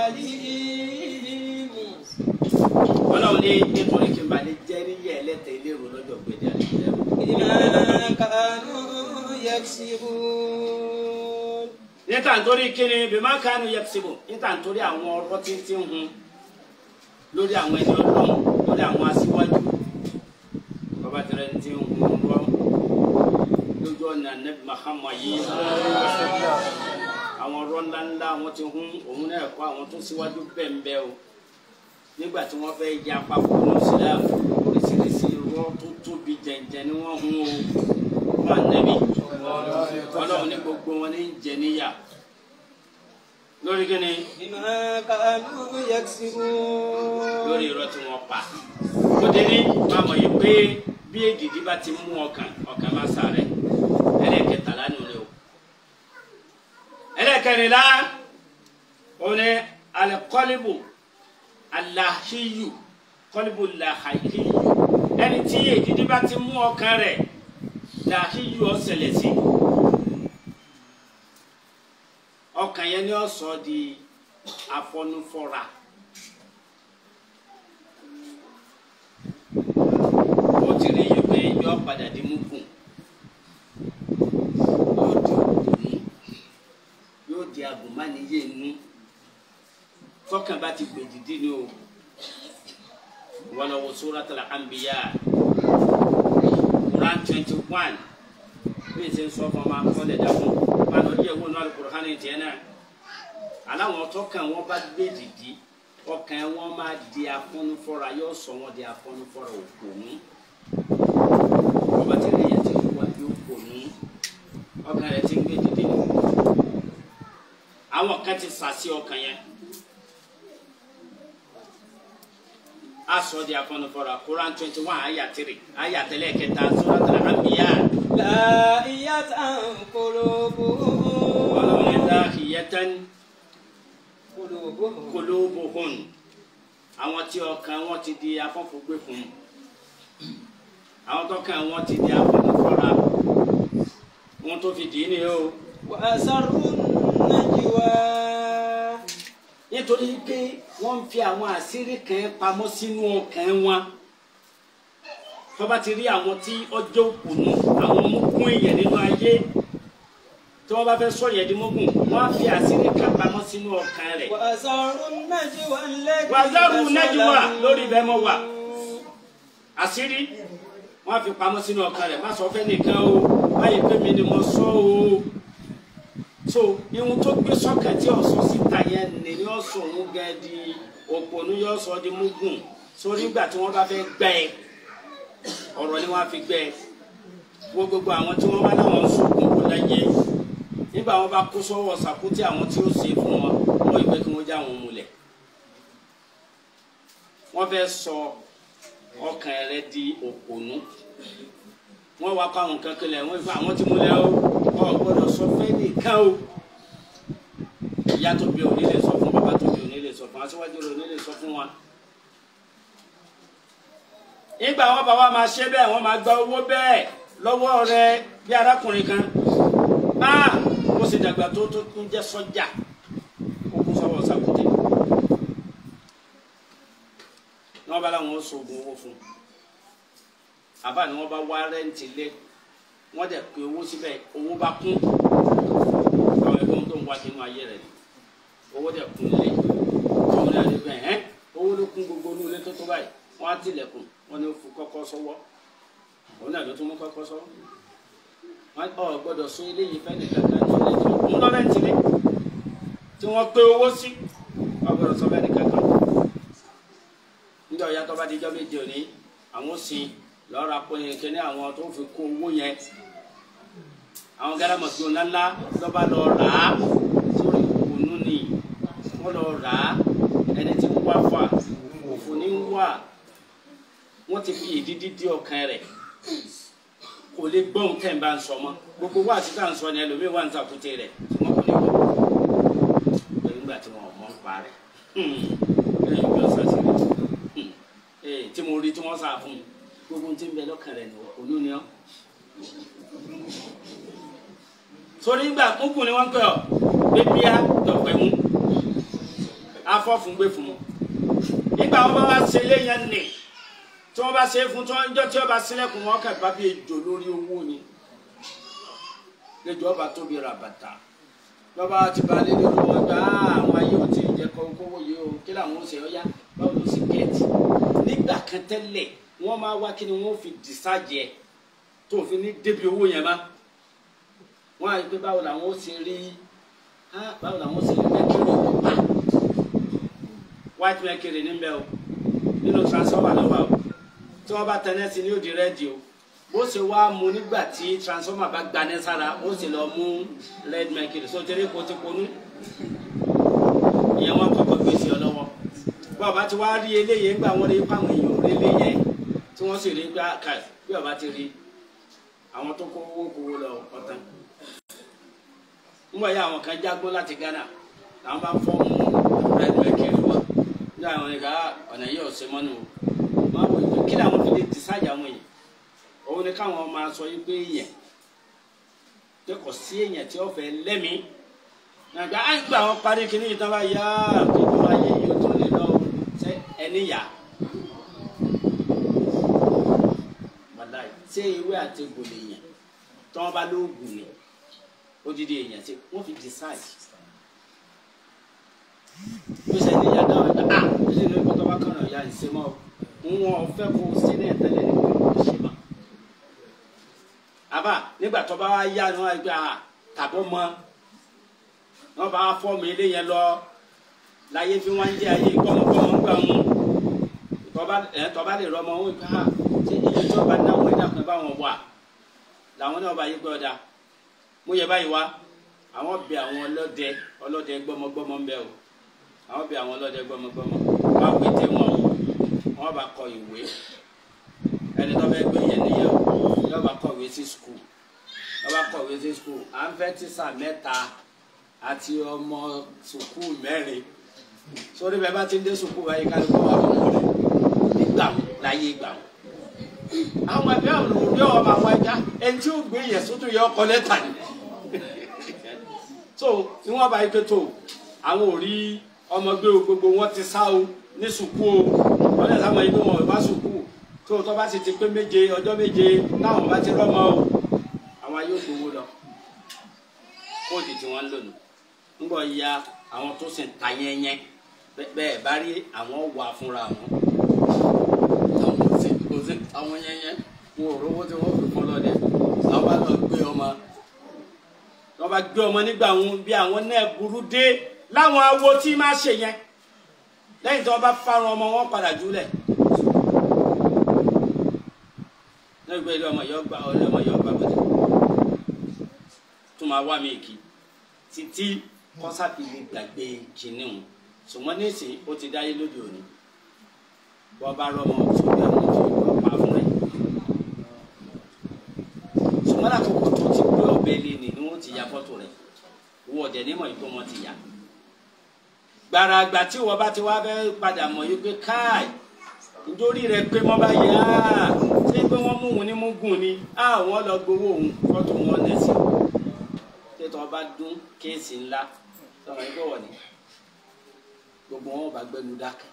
أليم ọlọ́run ní nítorí kí n bá lè jẹ́ níyẹ̀ ẹlẹ́tẹ̀ẹ́ lérò lọ́jọ́ gbèdé àdìyẹ. بما كانوا يكسبون níta nítorí kíni bímá kánú yẹpisibu níta nítorí àwọn ọ̀rọ̀ títí ń hun lórí àwọn ẹni ọlọ́run lórí àwọn aṣíwájú bàbá tẹrẹ ní ti ń hun rọ lójú ọ̀nà nẹ́bí Muhammad yìí àwọn ọ̀rọ̀ ńláńlá wọn ti hun òun náà kọ́ àwọn tó síwájú bẹ́ẹ̀ o nígbà tí wọ́n fẹ́ ya papọ̀ ní Islam oríṣiríṣi irọ́ tó tóbi jẹ̀ǹjẹ̀ ni wọ́n hun o wọn ànẹ́bí ọlọ́run ní gbogbo wọn ní ń jẹ níyà lórí kíni بما كانوا يكسبون lórí irọ́ tí wọ́n pa ó dé ní máa mọ̀ yìí pé bí èdìdí bá ti mú ọkàn ọkàn máa sàrẹ̀ ẹlẹ́ẹ̀kẹtàlá ni olè o ẹlẹ́ẹ̀kẹrìnlá òun ni alikọ́líbù alahiyu kọ́líbù lahayiyu ẹni tí èdìdí bá ti mú ọkàn rẹ̀ lahiyu ọ̀sẹ̀lẹ̀ sí ọkàn yẹn ni ó sọ di afọnufọra. ó ti rí yìí pé yọ padà di mugun yóò di òdòdó yóò di agùnmáníyé inú tọkàn bá ti gbè dìdí ni o wọn lọ wo Suratul Anbiya Quran twenty one bí n ṣe ń sọ fún ọmọ akọ́lẹ̀ dàkún máa lọ díẹ̀ wò ní Al-Qur'an tiẹ̀ náà aláwọn tọkàn wọn bá gbé dìdí ọkàn wọn máa di afọnufọra yóò sọ wọn di afọnufọra òpònú ọba tí ilé yẹn ti wá di òpònú ọkàn rẹ ti ń gbé dìde nù àwọn kan ti sàsí ọkàn yẹn asọ di afọnufọra Quran twenty one aya three aya tẹlẹ kẹta Suratul Anbiya لاهية قلوبهم Ọlọ́run ní dahiyatan قلوبهم qulubuhum àwọn tí ọkàn wọn ti di afọ́fọ́gbé fún àwọn tọkàn wọn ti di afọ́fọ́ra wọn tó fi dì í nìyẹn o وأسروا النجوى nítorí pé wọ́n ń fi àwọn àṣírí kan pamọ́ sínú ọkàn wọn tó bá ti rí àwọn tí ọjọ́ òkùnú àwọn mú kún èèyàn nínú ayé tí wọ́n bá fẹ́ sọ yẹn di mógùn wọ́n á fi àṣírí kan pamọ́ sínú ọkàn rẹ̀ وأسروا النجوى التي wàzárù nẹ́jùwà تسلموا. lórí ibẹ̀ mọ́ wà àṣírí wọ́n á fi pamọ́ sínú ọkàn rẹ̀ má sọ fẹ́ nìkan o báyìí pé mi ni mo sọ o so ihun tó gbé sọ́kàn tí ọ̀sọ́ síta yẹn ni yóò sọ òun gẹ́ di òpònú yóò sọ di mógùn sórí ìgbà tí wọ́n bá fẹ́ gbẹ́ ẹ ọ̀rọ̀ ni wọ́n á fi gbẹ́ ẹ wo gbogbo àwọn tí wọ́n bá láwọn ń sọ̀kùn kó láyé nígbà wọn bá kó sọ́wọ́ sàkútì àwọn tí ó ṣe fún wọn wọ́n ìgbẹ́ kí wọ́n já wọn mulẹ̀ wọ́n fẹ́ sọ ọkàn rẹ di òpònú wọ́n wá kó àwọn kan kílẹ̀ wọ́n fún àwọn tí mo lẹ́ o ọ gbọ́dọ̀ sọ fẹ́ nìkan o ìyá tó bí òní lè sọ fún bàbá tó bí òní lè sọ fún aṣíwájú rẹ òní lè sọ fún wa. nígbà wọn bá wa máa ṣe bẹ́ẹ̀ wọ́n máa gba owó bẹ́ẹ̀ lọ́wọ́ rẹ bí arákùnrin kan ah ó sì dàgbà tó tó tún jẹ́ sọ́jà ó kún sọ́wọ́ sàkúté ní wọ́n bá láwọn ó sọ̀gùn owó fún un àbá ni wọ́n bá wá rẹ́ǹtì lé wọ́n dẹ̀ pé owó síbẹ̀ owó bá kún àwọn ẹgbẹ́ tó ń wá sínú ayé rẹ̀ ni owó dẹ̀ kún lé àwọn náà lè gbẹ̀ ẹ́ owó ló kún gbogbo inú ilé tó tó báyìí wọ́n á tilẹ̀kùn wọ́n ní ó fi kọ́kọ́ sọ́wọ́ òun náà ló tún mú kọ́kọ́ sọ́wọ́ wọ́n ọ̀ gbọ́dọ̀ sún eléyìí fẹ́ nìkan kan ní ilé tó ń lọ rẹ́ǹtì lé tí wọ́n pé owó sí wọ́n gbọ́dọ̀ sọ fẹ́ nìkan kan níjọ́ ìyá tó bá di ijọ́ méje òní àwọn sin lọ́ra pọ̀yìn kí ní àwọn tó fi kó owó yẹn àwọn gálámọ̀tò ńláńlá lọ́ba lọ rà á sórí òkùnú ni wọ́n lọ rà á ẹni tí ń wá fà òfò ní ń wà wọ́n ti fi ìdídí dí ọkàn rẹ̀ kò lè gbọ́n tẹ̀ ń bá ń sọ mọ́ gbogbo wá àti tá à ń sọ ni ẹlòmíì wà ń tàkùtì rẹ̀ tí wọ́n kò lè gbọ́ pẹ̀lú ìgbà tí wọ́n mọ̀ ń pa rẹ̀ ẹ̀yìn bí ọ̀sán sí rẹ̀ tí mo rí tí wọ́n sá fún mi gbogbo tí ń bẹ lọ́kàn rẹ̀ ní ònú ni ọ́. sórí ìgbà kúnkùn ni wọ́n ń pè ọ́ bébíà tọ̀pẹ̀ mú afọ́fun gbé fún un. nígbà wọn bá wá ṣe léyìn nì tí wọ́n bá ṣe é fún tí wọ́n jọ́ tí wọ́n bá sílẹ̀kùn wọn kà bá bí ejò lórí owó ni. lẹ́jọ́ ọba tóbi ra bàtà lọ́ba ti ba lé lórí wọn gbà àwọn ayé ò tí ì jẹ́ kówó yìí o kí làwọn ó ṣe ọ́ yá báwo ló sì gẹ̀ẹ́tì nígbà kan tẹ́lẹ̀ wọ́n máa wá kí ni wọ́n fi dìsájì ẹ̀ tó fi ní débi owó yẹn má wọ́n á rí pé báwo làwọn ó ṣe rí báwo làwọn ó ṣe rí mẹ́kìrì pa white mẹ́kìrì níbẹ̀ o nínú transformer lọ́wọ́ o tí wọ́n bá tẹ̀lé sí ní òdì rẹ́dì o bó ṣe wá mu nígbà tí transformer bá gbané sára ó sì lọ mú red mẹ́kìrì so tẹ́lẹ̀ kó ti ponú ìyẹn wọn kọ́kọ́ gbèsè ọ lọ́wọ́ bọ́ọ̀bá ti wá rí eléyìí ńgbà wọn rí pàwọn èèyàn rí eléyìí tí wọ́n sì rí gbá ká bí ọba ti rí àwọn tó kó owó kówó lọ ọ̀tán. nígbà yà àwọn kan jágbó láti Ghana làwọn bá fọ́ọ̀mù red mercury wa ní àwọn ẹ̀ka ọ̀nà yìí ọ̀sẹ̀ mọ́nu o máa wọ ìwé kí làwọn fi lè decide àwọn yìí òun ni káwọn máa sọ yìí pé èèyàn pé kò sí èèyàn tí ó fẹ́ lẹ́mìí nàgbà á ń gbà wọn parí kí ní ìtàn bá yá àkókò ayé yìí ó tún lè lọ ṣe ẹni yá. wàláì ṣé ewé àti gbòlè yẹn tí wọn bá lóògùn ni odidi èèyàn ṣe wọn fi decide bí ṣe ní ìyá dáhùn ẹgbẹ ah ilé ìlú ìkọtọ bá kàn ya ìṣe mọ wọn fẹ́ kó ṣe ní ẹtẹlẹ ní kò ṣe mọ àbá nígbà tó bá wá yá ni wọn gbé ah tàbọ mọ wọn bá fọọmù ilé yẹn lọ láyé fi wọn jẹ ayé gbọmọgbọmọ gbà wọn tọba ẹ tọba lè rọmọ wọn gbà á ṣe iye tí wọn bá náwó ẹ̀dá kan bá wọn wà làwọn náà bá yí pé ọdà mo yẹ báyìí wá àwọn bẹ àwọn ọlọ́dẹ ọlọ́dẹ gbọmọgbọmọ ń bẹ o àwọn bẹ àwọn ọlọ́dẹ gbọmọgbọmọ wọn á pété wọn o wọn bá kọ ìwé ẹni tó fẹ́ gbé yẹn nìyẹn o yóò bá kọ ìwé sí skul yóò bá kọ ìwé sí skul à ń fẹ́ tíṣà mẹ́ta àti ọmọ sùkúù mẹ́rin sórí bẹ́ẹ̀ bá ti ń dé sùkúù báyìí ká ló kọ́ wa fún un nígbà wo láyé ìgbà wo. àwọn ẹgbẹ́ àwọn olùdó ọmọ àwọn ẹja ẹni tí ó gbé yẹn sótú yẹ ọkọ lẹ́tà ni. so ní wọ́n bá yí pé tó àwọn ò rí ọmọ gbé o gbogbo wọn ti sá o ní sùkúù o wọ́n lè sáwọn ibi wọn ò bá sùkúù tó tó bá sì ti pé méje ọjọ́ méje táwọn bá ti rọ́mọ o àwọn ayé ò gbowó lọ kóòdù tí wọ́n ń lò nù ńgbọ́ ya àwọn tó sì ń ta yẹ́nyẹ́ bẹ́ẹ̀ bá rí àwọn wà fúnra wọn àwọn tó sì tó sì àwọn yẹ́nyẹ́ wọn ò rówó tí wọ́n fi fún lọ́dẹ àwọn bá lọ gbé ọmọ wọ́n bá gbé ọmọ nígbà wọn bí àwọn náà burú dé láwọn awo tí máa ṣe yẹn lẹ́yìn tí wọ́n bá fárun ọmọ wọn padà jùlẹ̀ lẹ́yìn pé ilé ọmọ yọ gbà ilé ọmọ yọ gbà bọ́dẹ̀ tó máa wá mi kì títí kọ́sápì lè gbàgbé kinní wọn ṣùgbọ́n nísìnyí ó ti dáyé lóde òní wọ́n bá rọ́mọ tó bẹ́ẹ̀ mọ́ tó pa fún rẹ̀ ṣùgbọ́n lákòókò tó ti gbé ọ̀bẹ lé ni ni wọ́n ti ya fọ́tò rẹ̀ wọ́n ọ̀dẹ̀ nímọ̀ yìí pé wọ́n ti yà gbàràgbà tí wọ́n bá ti wá fẹ́ padà mọ̀ yìí pé káì nítorí rẹ̀ pé wọ́n bá yẹ á ṣé pé wọ́n mú òun ní mú gùn ni á wọ́n lọ gbowó òun fọ́tò wọn nẹ̀ sí tètò ọba dún kéèsì ńlá sọ̀rọ̀ yìí bọ̀wọ̀ ni gbogbo wọn bá gbẹnu dákẹ́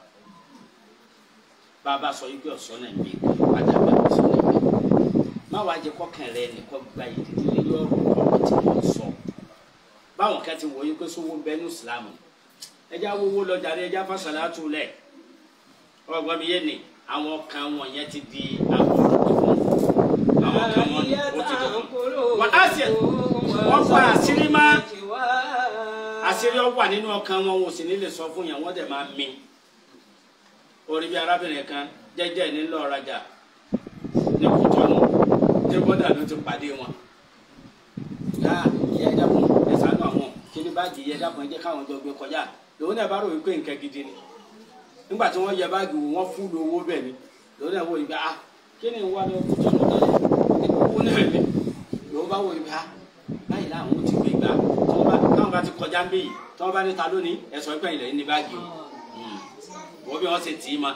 bàbá sọ yìí pé ọ̀sán náà ń bí padà bá ọ̀sán náà ń bí má wàá jẹ kọkàn rẹ nìkan gba ìdílé lórí ọ̀rọ̀ ọ̀rọ̀ tí wọ́n sọ báwọn kan ti wọ yìí pé sówó ń bẹ ní ìsìlámù ẹjá wowó lọjà rẹ ẹjá fásalátù lẹ ọgbọ́n mi yé ni àwọn kan wọn yẹn ti di àwọn ọ̀rọ̀ fún àwọn kan wọn ni ó ti dùn wọn á sì wọn pa àṣírí má àṣírí ọ wà nínú ọkàn wọn wọn ò sì ní lè sọ fún yẹn wọn dẹ̀ máa mi orí bí arábìnrin kan jẹ́jẹ́ ní lọ́ọ́ rajà ní kútọ́nù tí bọ́dà ló ti pàdé wọn. yá ìyá ẹja fún ẹsánú àwọn kíní báàgì ìyá ẹja fún ẹjẹ káwọn jọ gbé kọjá lòun náà bá rò wípé nǹkan gidi ni nígbà tí wọ́n yẹ báàgì wò wọ́n fún lu owó bẹ́ẹ̀ ni lòun náà wò wípé ah kí ni wà lọ kútọ́nù tẹ́lẹ̀ owó náà mi lòun bá wò wípé ah báyìí láwọn ò ti gbé gbà táwọn bá ti kọjá ń bí yìí tí wọ́n bá ní ta lónìí ẹ̀sọ́ ìpẹ́ ilẹ̀ ní báàgì o wọ́n bí wọ́n ṣe tì í ma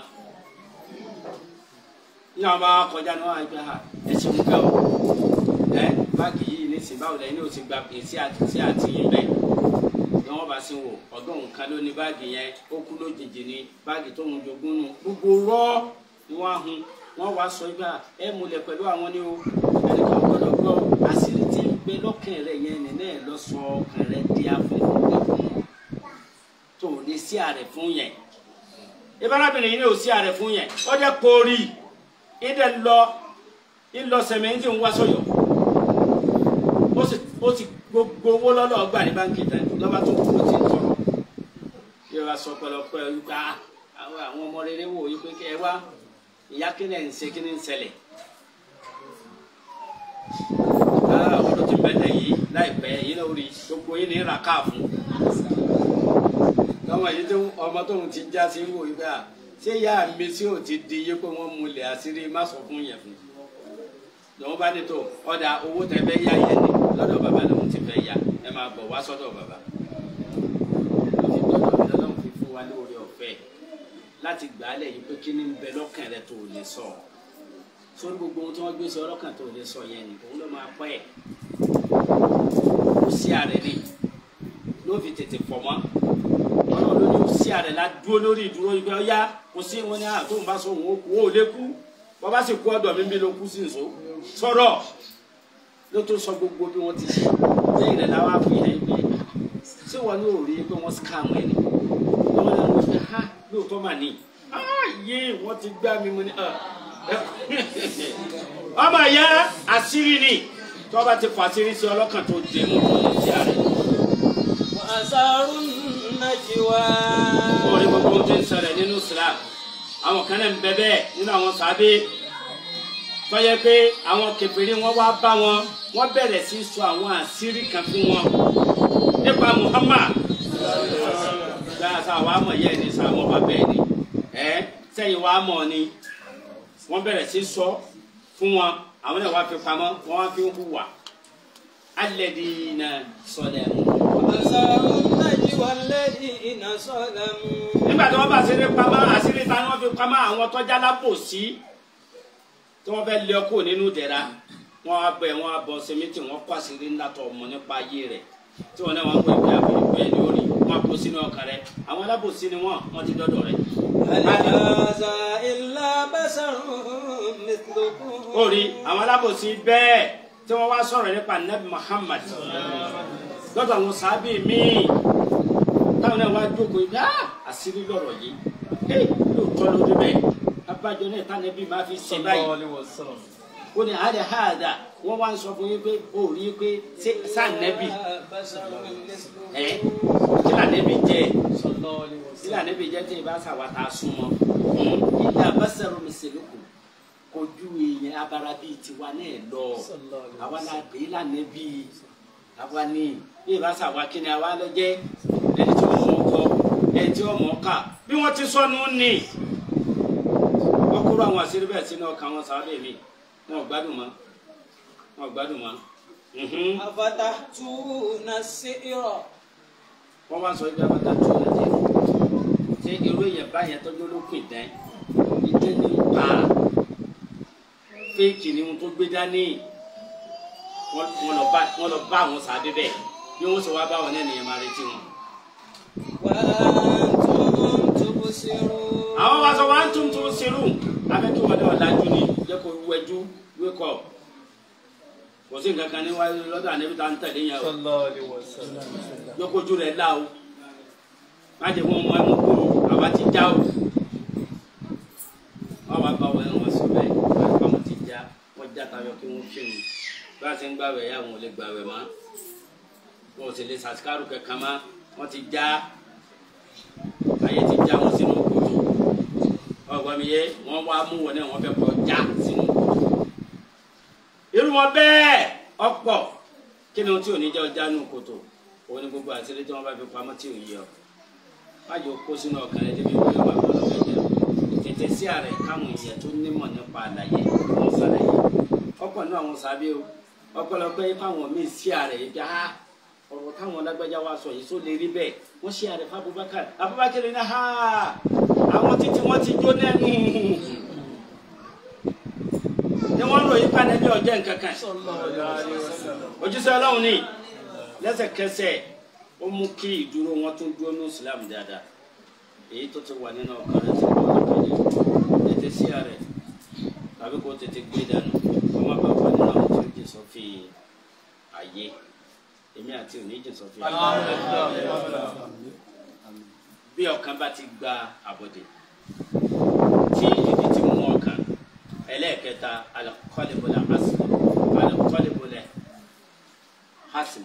ní àwọn bá kọjá ní wọn àgbẹ̀ ha ẹ ṣe ń gbẹ o ẹ báàgì yìí ní sìn báwo lẹ́yìn ní o ti gba èsì àti sí àtìyìn bẹ́ẹ̀ ni wọ́n bá sí wò ọdún nǹkan ló ní báàgì yẹn ó kú lójijì ní báàgì tó ń jogún nù gbogbo rọ́ ni wọ́n hun wọ́n wá sọ gbà ẹ múlẹ̀ pẹ̀lú àwọn ní o ẹnì kan gbọ́dọ̀ gbọ́ àṣírí tí ń gbé lọ́kàn rẹ̀ yẹn nínú ẹ̀ lọ sọ ọkàn rẹ̀ di afẹ́fẹ́ tó lè sí àrẹ̀ fún yẹn ìbárabìnrin yìí ní ò sí àrẹ̀ fún yẹn ọjọ́ kórìí ìdẹ lọ ìlọ sẹmẹǹtì ń wá sọyọ ó sì ó sì gbogbo owó lọ́dọ̀ ọgbà ní báńkì tán lọ́ba tó kú ó ti ń tọrọ yóò wá sọ pẹlọpẹ wípé àwọn àwọn ọmọ rere wò yí pé kí ẹ wá ìyá kíni ẹ̀ ń ṣe kíni ń ṣẹlẹ̀ ọdún tí bẹ́ẹ̀ yìí láìpẹ́ yìí náà rí gbogbo yìí ní ra káàfún lọ́wọ́ yìí tó ọmọ tóun ti já sí wò yí pé à ṣé ìyá mi tí ò ti di yé pé wọ́n múlẹ̀ àṣírí má sọ fún yẹn fún lọ́wọ́ bá ní tó ọ̀dà owó tẹ fẹ́ yá yẹn ni lọ́dọ̀ bàbá lòun ti fẹ́ yá ẹ máa bọ̀ wá sọ́dọ̀ bàbá lọ́fi dọ́dọ̀ mi lọ́dọ̀ fi fún wa lóore ọ̀fẹ́ láti gbà á lẹ̀ yìí pé kí ni ń bẹ lọ́kàn rẹ tó lè sọ sórí gbogbo ohun tí wọ́n gbé sí ọlọ́kàn tó lè sọ yẹn ni òun ló máa pẹ́ ẹ̀ kò sí ààrẹ ni ló fi tètè fọ̀ mọ́ ọlọ́run ló ní ó sí ààrẹ la dúró lórí ìdúró yìí pé ọyá kò sí wọn ní àtò ń bá sọ òun ó kú ó lé kú wọn bá sì kú ọ̀dọ̀ mi bí ló kú sí nso sọ̀rọ̀ ló tó sọ gbogbo bí wọn ti ṣe lẹ́yìn rẹ̀ làwọn àfihàn yìí pé ṣé wọn ní òòrí pé wọn scam ẹ ni wọn náà wọn fi ha lóòótọ́ mà ní yé wọn ti gbá mi mu ní ọmọ ìyá àṣírí ni tí wọn bá ti fà àṣírí sí ọlọ́kàn tó dé mú tó ní sí ààrẹ. وأسروا النجوى orí gbogbo tó ń ṣẹlẹ̀ nínú Islam àwọn kan náà ń bẹ bẹ́ẹ̀ nínú àwọn sábẹ tọ́yẹ pé àwọn kèfèrí wọn wá bá wọn wọ́n bẹ̀rẹ̀ sí sọ àwọn àṣírí kan fún wọn nípa Muhammad gbàgbà wàá mọ̀ yẹ́ ni sàmọ́ bá bẹ́ẹ̀ ni ẹ sẹ́yìn wàá mọ̀ ni wọ́n bẹ̀rẹ̀ sí sọ fún wọn àwọn náà wàá fi pamọ́ wọ́n wá fi ń hùwà alladina salamu. وأسروا النجوى الذين ظلموا nígbà tí wọ́n bá ṣeré pamọ́ àṣírí ta ni wọ́n fi pamọ́ àwọn tọ́jà lábòsí tí wọ́n fẹ́ lé ọkọ̀ nínú ìdẹ̀ra wọ́n á bẹ̀ wọ́n á bọ̀ sẹ́mìtì wọ́n kọ́ àṣírí ńlá tó ọmọ nípa ayé rẹ̀ tí wọ́n náà wọ́n pè pé àbẹ̀rẹ̀ pé ní orí wọ́n á kó sínú ọkàn rẹ̀ àwọn alábòsí ni wọ́n wọ́n ti dọ́dọ̀ rẹ̀. هل هذا إلا بشر مثلكم orí àwọn alábòsí bẹ́ẹ̀ tí wọ́n wá sọ̀rọ̀ nípa nabi Muhammad lọ́dọ̀ àwọn sábẹ́ míì táwọn náà wá jókòó ibi ah àṣírí lọ̀rọ̀ yìí hey lóòótọ́ ló dé bẹ́ẹ̀ abájọ náà tá nẹ́bí máa fi ṣe báyìí ó ní àárẹ̀ háàdà wọ́n wá ń sọ fún yín pé ó rí i pé ṣé sáà nẹ́bí ẹ̀ kí là nẹ́bí jẹ́ kí là nẹ́bí jẹ́ tí ìbá sàwátà súnmọ́ ilé abásẹ̀rọ̀ mi ṣèlúkù kojú èèyàn abara bíi tiwa náà lọ àwa la pè é lànà bíi àwa ní bí ìbá sàwa kí ni àwa lọ jẹ ẹni tí wọn mọ ọkọ ẹni tí wọn mọ ọkà bí wọn ti sọnù ní wọn kúrò àwọn àṣírí bẹ́ẹ̀ sínú ọkàn wọn sábẹ́ mi wọn ò gbádùn mọ́ wọn ò gbádùn mọ́ mhm. afatatuna sira wọn wá sọ ibi abata tó lọ jẹ ṣé irú èèyàn báyẹn tọjú olókùn ìdán ìdẹ ní pa fíìkì ni wọn tó gbé dání wọn wọn lọ bá wọn lọ bá àwọn sábẹ bẹ́ẹ̀ bí wọn sọ wá bá wọn náà nìyẹn máa retí wọn. wa antum tubsirun. àwọn wa sọ wọn tún tún serú abẹ kí wọn náà lajú ni jẹ kó wẹjú wékọ kò sí nǹkan kan ní wáyé lọ́dọ̀ àníbi tá à ń tẹ̀lé yẹn o yọkojú rẹ̀ la o má jẹ́ wọn mọ ẹmu kú o àwa ti já o wọn wá bá wọn wọn sọ bẹ́ẹ̀ wọn bá wọn ti já wọn já tayọ kí wọn fíìmù bí wọn ti ń gbàwẹ̀ yà wọn ò lè gbàwẹ̀ mọ́ wọn ò sì lè sàtìkárù kankan mọ́ wọn ti já ayé ti já wọn sínú kòtò ọgbọ́n mi yé wọn wá mú wọn náà wọn fẹ́ kọ já sínú kòtò irú wọn bẹ́ẹ̀ ọ̀pọ̀ kí ni ohun tí ò ní jẹ́ ọjà nù kòtò òun ni gbogbo àtìrí tí wọn bá fi pamọ́ tí ò yẹ ọ májò kó sínú ọkàn rẹ débi wíwá wà lọ́dọ̀ fẹ́ jẹ tètè sí ààrẹ káwọn èèyàn tó nímọ̀ nípa àlàyé wọn sàlàyé ọ̀pọ̀ náà àwọn sábẹ́ o ọ̀pọ̀lọpọ̀ káwọn míì sí ààrẹ yìí bí a ọ̀rọ̀ táwọn lágbájá wa sọ yìí tó lè rí bẹ́ẹ̀ wọ́n ṣe ààrẹ fún Abubakar Abubakar ní ha àwọn títí wọ́n ti jó lẹ́nu ni wọ́n ròyìn pàdébí ọjọ́ nǹkan kan ojúṣe ọlọ́run ni lẹ́sẹ̀kẹsẹ̀ ó mú kí ìdúró wọn tún dúró ní islam dáadáa èyí tó ti wà nínú ọkàn rẹ ti wà lọ́kàn yẹn tètè sí ààrẹ tàbí kó tètè gbé dànù wọn má bàa wà nínú àwọn tí ó jẹ sọfí ayé èmi àti òní jẹ sọfí ayé bí ọkàn bá ti gba àbọ̀dè tí ìdí ti mú ọkàn ẹlẹ́ẹ̀kẹta alakọ́lẹ́bọlẹ̀ hasini alakọ́lẹ́bọlẹ̀ hasini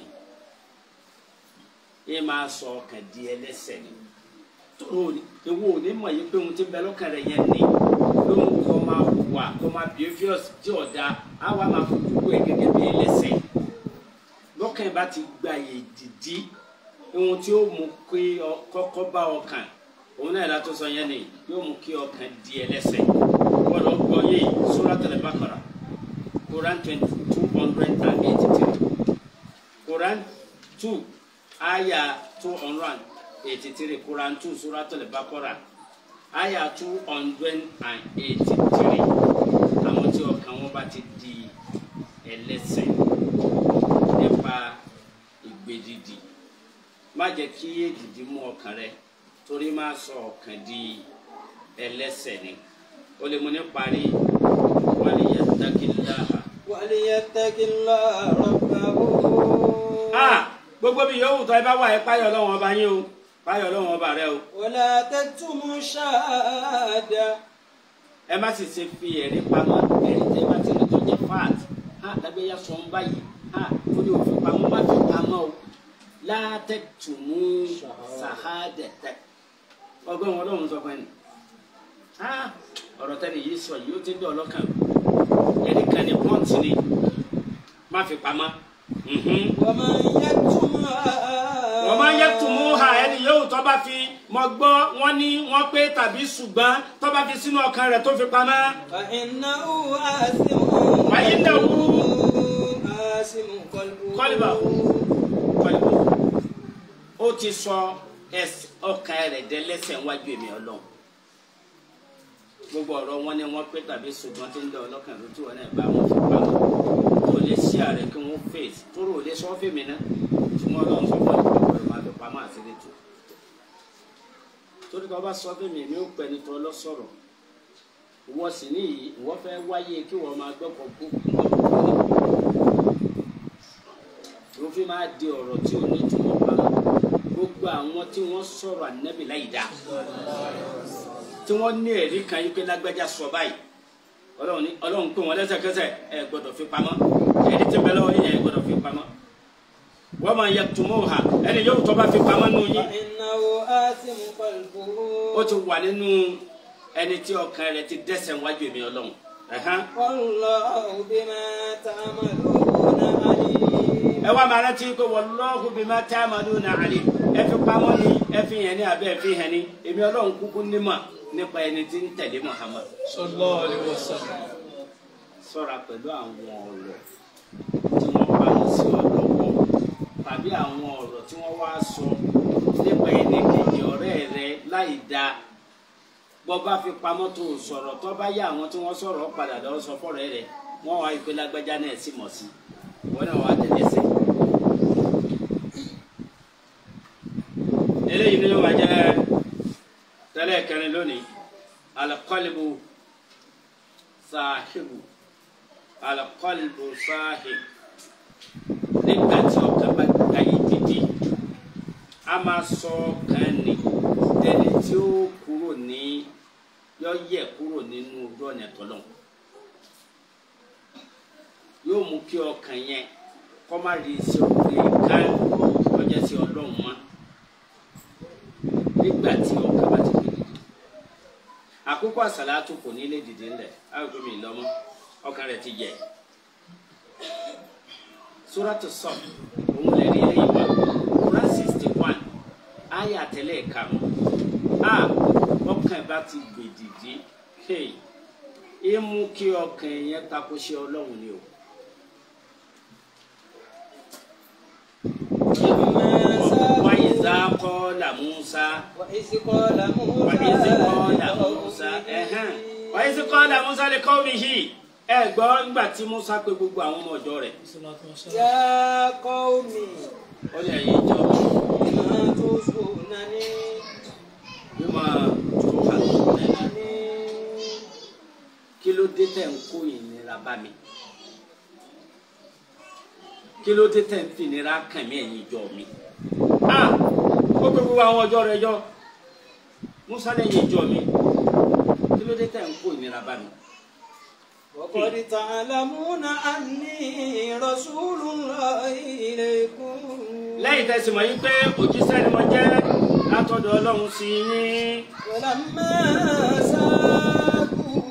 yìí máa sọ ọkàn di ẹlẹ́ṣẹ̀ ni tóró ewu òní mọ̀ yìí pé ohun tí ń bẹ lọ́kàn rẹ̀ yẹn ni lóhun kọ́ máa wà kọ́ máa behaviors tí ọ̀dà á wà máa fojú wò ẹ́ gẹ́gẹ́ bí ẹlẹ́ṣẹ̀ lọ́kàn bá ti gba èdìdí ohun tí ó mú kí kọ́kọ́ bá ọkàn òun náà látó sọ yẹn ni yóò mú kí ọkàn di ẹlẹ́ṣẹ̀ gbọ́dọ̀ gbọ́ yé Suratul Baqara Quran twenty two hundred and eighty three Quran two aya two hundred and eighty three Quran two Suratul Baqara aya two hundred and eighty three àwọn tí ọkàn wọn bá ti di ẹlẹ́ṣẹ̀ nípa ìgbèdìdì má jẹ́ kí èdìdì mú ọkàn rẹ torí má sọ ọkàn di ẹlẹ́ṣẹ̀ ni o lè mú ní parí wàlí yattaqillaha. waliyattaqillaha rabbahu. a gbogbo bí yòówù tó ẹ bá wà ẹ páyọ̀ lọ́wọ́ ọba yín o páyọ̀ lọ́wọ́ ọba rẹ o wala taktumu shahada. ẹ má sì ṣe fi ẹ̀rí pamọ́ ẹ̀rí tẹ́ bá ti rí tó jẹ́ fat a lágbẹ́yà sọ ń báyìí a ó ní òfin pamọ́ má fi pamọ́ o la taktumu shahadata ọgbọ́n wọn lọ́wọ́ sọ fún ẹni ah ọ̀rọ̀ tẹ́lẹ̀ yìí sọ yìí ó ti dọ̀ ọlọ́kàn ẹni kan ní pọ́ǹtì ni má fi pamọ́ mhm. wa man yaktumha. wọ́n máa ń yẹ tùmú ha ẹni yóò tó bá fi mọ gbọ́ wọ́n ní wọ́n pé tàbí ṣùgbọ́n tó bá fi sínú ọkàn rẹ̀ tó fi pamọ́. fa innahu asimun. Fa innahu asimun qalbuhu. kọ́lìbà kọ́lìbà ó ti sọ ẹsẹ̀ ọkàn rẹ̀ dẹ́lẹ́sẹ̀ wájú èmi ọlọ́run gbogbo ọ̀rọ̀ wọn ni wọ́n pé tàbí ṣùgbọ́n tí ń dọ̀ ọlọ́kàn ló tí wọn náà bá wọn fi pamọ́ tó lè ṣí ààrẹ kí wọ́n fèsì tó rò lè sọ fèmí náà tí wọ́n lọ́n sọ fún ìpàkọ́ rẹ̀ máa fi pamọ́ àṣírí tù torí tó bá sọ fèmí èmi ò pẹ́ ní tó lọ sọ̀rọ̀ wọ́n sì ní yìí wọ́n fẹ́ wáyé kí wọ́n máa gbọ́kọ̀ kú òfin máa di ọ̀rọ̀ tí ò ní túmọ̀ pa gbogbo àwọn tí wọ́n sọ̀rọ̀ ànábì láì dá tí wọ́n ní ẹ̀rí kan yí pé lágbájá sọ báyìí ọlọ́run ní ọlọ́run pé wọ́n lẹ́sẹ̀kẹsẹ̀ ẹ gbọ́dọ̀ fi pamọ́ ẹni tí bẹ́ẹ̀ lọ́wọ́ yẹn ẹ gbọ́dọ̀ fi pamọ́ wọ́n máa yẹ tùmọ̀ ha ẹni yóò tọ́ bá fi pamọ́ nù yín فإنه آثم قلبه ó ti wà nínú ẹni tí ọkàn rẹ̀ ti dẹ́ṣẹ̀ wájú èmi ọlọ́run ẹ̀hán. والله بما تعملون عليم ẹ wá máa rántí pé wallahu bima ta'maluna alim ẹ fi pamọ́ ni ẹ fi hàn ní abẹ́ ẹ fi hàn ní èmi ọlọ́run kúkú nímọ̀ nípa ẹni tí ń tẹ̀lé Muhammad. sallallahu alaihi wasallam ṣọ́ra pẹ̀lú àwọn ọ̀rọ̀ tí wọ́n bá ń sí ọ lọ́wọ́ tàbí àwọn ọ̀rọ̀ tí wọ́n wá sọ nípa ẹni kejì ọ̀rẹ́ rẹ láì dáa bọ́ bá fi pamọ́ tó o sọ̀rọ̀ tó bá yá àwọn tí wọ́n sọ̀rọ̀ padà lọ́wọ́ sọ fọ́rọ̀ rẹ wọ́n wá ìpè lágbájá náà sì mọ̀ sí wọ́n náà wá tẹ̀lé sí. eléyìí ni wọ́n jẹ́ tẹ́lẹ̀ kẹrin lónìí alqalbu sahibu alqalbu sahib nígbà tí ọkàn bá gba yìí dídì a máa sọ ọkàn ni ẹni tí ó kúrò ní yọ yẹ kúrò nínú ojú ọ̀nà tọ́lọ̀ yóò mú kí ọkàn yẹn kọ́ má rí sí ọkùnrin ká ọjà sí ọlọ́run mọ́ nígbà tí ọkàn bá ti gbé dìde àkókò àsàlátù kò ní lè dìde ńlẹ̀ àgbẹ̀ mi lọ́mọ ọkàn rẹ̀ ti yẹ suratu sọ òun lè rí eléyìí wá Quran sixty one ayé àtẹlẹ karùn a ọkàn bá ti gbé dìde hey é mú kí ọkàn yẹn tako ṣe Ọlọ́run ni o. wáyé zá kọ́ la Musa. وإذ قال موسى وإذ قال موسى ẹ̀hẹ́n وإذ قال موسى لقومه ẹ gbọ́ nígbà tí Musa pe gbogbo àwọn ọmọ ọ̀dọ́ rẹ̀ يا قوم ó lè yí jọ لما تصونني bí máa tó wà lẹ́nu kí ló dé tẹ̀ ń kó ìnira bá mi kí ló dé tẹ̀ ń fi ìnira kàn mí ẹ̀yìn ìjọ mi ah ó pe gbogbo àwọn ọjọ́ rẹ̀ jọ Musa lẹ́yìn ìjọ mi kí ló dé tẹ̀ ń kó ìnira bá mi. وقد تعلمون أني رسول الله إليكم lẹ́yìn tẹ̀sí mọ̀ yín pé òjíṣẹ́ ni mo jẹ́ látọ̀dọ̀ ọlọ́run sí yín ولما ساقوا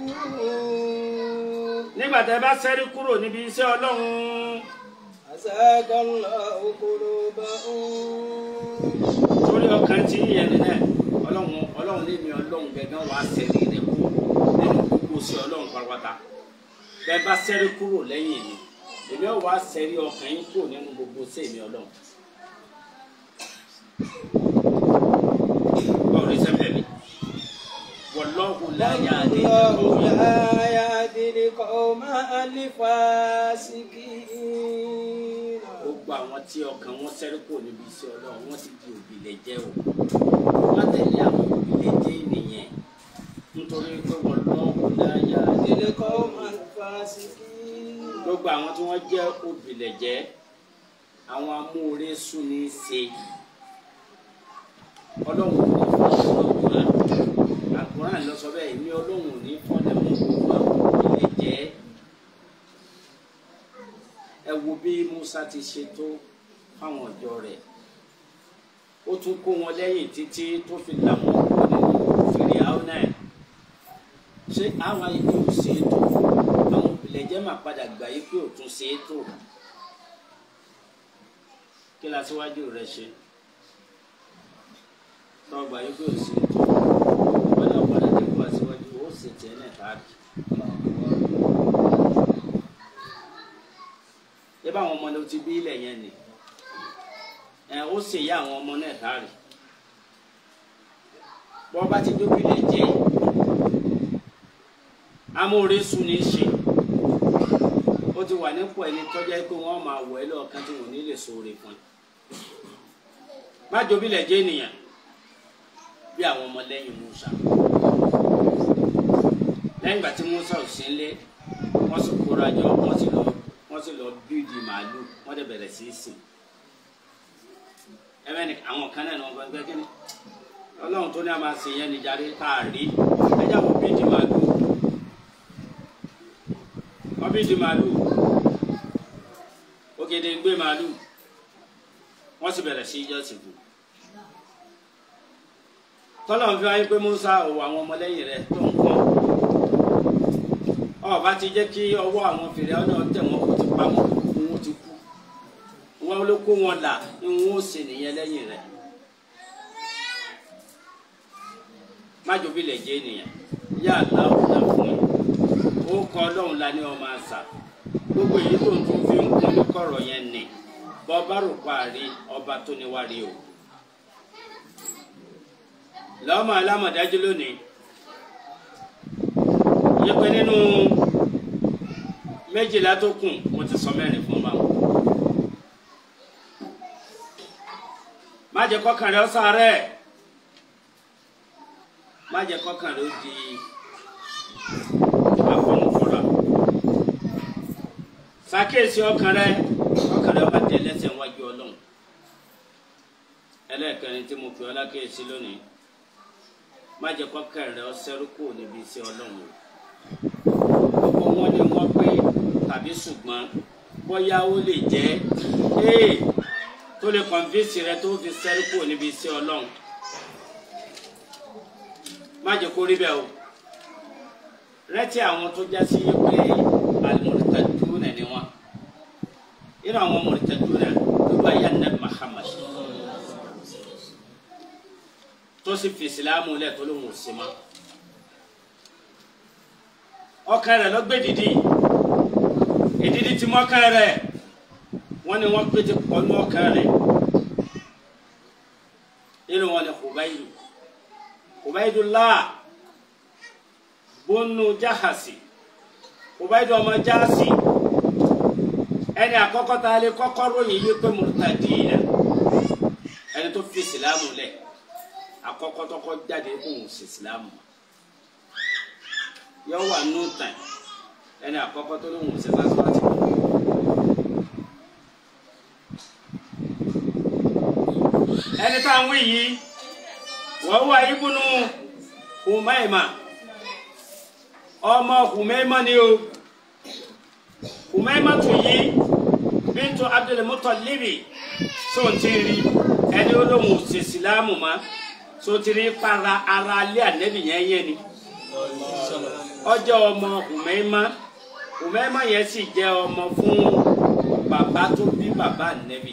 nígbà tẹ́ bá ṣẹ́rí kúrò níbi iṣẹ́ ọlọ́run أزاغ الله قلوبهم torí ọkàn tí yẹn ní náà ọlọ́run ọlọ́run lémi ọlọ́run gẹ́gẹ́ wàá ṣẹ́rí rẹ̀ kú nínú gbogbo sí ọlọ́run pátápátá tẹ́ bá ṣẹ́rí kúrò lẹ́yìn mi èmi ò wá ṣẹ́rí ọkàn yín kúrò nínú gbogbo sí èmi ọlọ́run. báwo ni sẹ́fẹ̀ mi wallahu la yahdi الله لا يهدي القوم الفاسقين gbogbo àwọn tí ọkàn wọn ṣẹ́rí kúrò níbi iṣẹ́ ọlọ́run wọ́n ti di òbílẹ̀ jẹ́ o wọ́n tẹ̀lé àwọn òbílẹ̀ jẹ́ nìyẹn nítorí pé wọ́n lọ́wọ́ láyà يهدي القوم الفاسقين gbogbo àwọn tí wọ́n jẹ́ òbílẹ̀ jẹ́ àwọn amóore sùn ní í ṣe ọlọ́run ò ní fọ́nà ọkùnrin àkùnrin lọ sọ bẹ́ẹ̀ èmi ọlọ́run ò ní fọ́nà mọ́ gbogbo àwọn òbílẹ̀ jẹ́ ẹ wo bí Musa ti ṣe tó fáwọn ọjọ́ rẹ̀ ó tún kó wọn lẹ́yìn títí tó fi là wọ́n kúrò nínú fèrè àwọn náà ṣé àwọn ìlú ò ṣe é tó àwọn òbílẹ̀ jẹ́ máa padà gbà yí pé ò tún ṣe é tó kí la síwájú rẹ ṣe tó gbà yí pé ò ṣe é tó wọn náà padà dé kó aṣíwájú ó sì tẹ́ ẹ̀ náà káàkiri. ẹ bá àwọn ọmọ ló ti bí ilẹ̀ yẹn ni ẹ ó sì yá àwọn ọmọ náà káàrí bọ́ bá ti dóbi lè jẹ́ amóore sùn ní í ṣe ó ti wà nípò ẹni tọ́jà pé wọ́n máa wọ̀ ẹ́ lọ́ọ̀kan tí wọ́n ní lè sóore fún ẹ má jóbi lè jẹ́ ènìyàn bí àwọn ọmọ lẹ́yìn Musa lẹ́yìn ìgbà tí Musa ò sí nílé wọ́n sì kóra jọ wọ́n sì lọ wọ́n sì lọ bíìdì màálù wọ́n dẹ̀ bẹ̀rẹ̀ sí í sìn ẹ̀mẹ́ni àwọn kan náà ní wọ́n gbọ́ kí ni ọlọ́run tó ní a máa ṣe yẹn nìjáde tá a rí ẹjá wọ́n bí di màálù wọ́n bí di màálù ògèdè ń gbé màálù wọ́n sì bẹ̀rẹ̀ sí ìjọsìn fún tọ́lọ̀ ń fi wáyé pé Musa òwò àwọn ọmọlẹ́yìn rẹ̀ tó ń kọ́ ọba ti jẹ́ kí ọwọ́ àwọn fèrè ọ̀nà tẹ̀ wọ́n kó ti pa wọ́n kó wọ́n ti kú wọ́n ló kó wọn là ní wọ́n ó ṣe nìyẹn lẹ́yìn rẹ̀ májòbí lè jẹ́ ènìyàn yá aláwọ̀ náà fún ẹ ó kọ́ ọlọ́run la ní ọmọ àṣà gbogbo èyí tó ń tún fi ń kún ní kọ̀rọ̀ yẹn nì bọ́ bá rò parí ọba tó ní wá rí o lọ́mọ alámọ̀dájú lónìí yẹ pé nínú méjìlá tó kù mo ti sọ mẹ́rin fún wa má jẹ́ kọ́kàn rẹ̀ ó sáré má jẹ́ kọ́kàn rẹ̀ ó di afọnufọra ṣàkíyèsí ọkàn rẹ̀ ọkàn rẹ̀ ó má tẹ̀ lẹ́sẹ̀ wájú Ọlọ́run ẹlẹ́ẹ̀kẹrin tí mo pè ọ́ lákèésí lónìí má jẹ́ kọ́kàn rẹ̀ ó ṣẹ́rú kù níbi iṣẹ́ Ọlọ́run o gbogbo wọn ni wọ́n pé tàbí ṣùgbọ́n bóyá ó lè jẹ́ ee tó lè kọ̀nfíìsì rẹ tó fi sẹ́rí kúrò níbi iṣẹ́ ọlọ́run má jẹ́ kó rí bẹ́ẹ̀ o rẹ́tí àwọn tó já sí pé alimọ̀rìtàdúnà ni wọ́n irú àwọn mọ̀rìtàdúnà ló bá yà nẹ́ Muhammad tó sì fi ìsìlámù lẹ̀ tó ló ń wò sí ma ọkàn rẹ̀ ló gbé dìdí ìdídí tí mọ́kàn rẹ̀ wọ́n ní wọ́n pété pọ̀nú ọkàn rẹ̀ nínú wọn ni Hubaydu Hubaydullah bónú Jahasi Hubaydu ọmọ Jahasi ẹni àkọ́kọ́ tá a lè kọ́kọ́ ròyìn yìí pé murtadina ẹni tó fi ìsìlámù lẹ̀ àkọ́kọ́ tọ́kọ́ jáde kó ń ṣe ìsìlámù yọ wà nù tàn ẹni àkọ́kọ́ tó lóun ṣe lásìkò ẹni tá à ń wí yìí wọ́n wá ibùnú Humayma ọmọ Humayma ni o Humayma tó yí bíntu Abdul Muttalibi tó ń ti rí ẹni olóhùn ṣe sílámù ma tó ti rí para ara alẹ́ ànẹ́bì yẹn yẹn ni ọjọ́ ọmọ Humayma Humayma yẹn sì jẹ́ ọmọ fún bàbá tó bí bàbá ànẹ́bì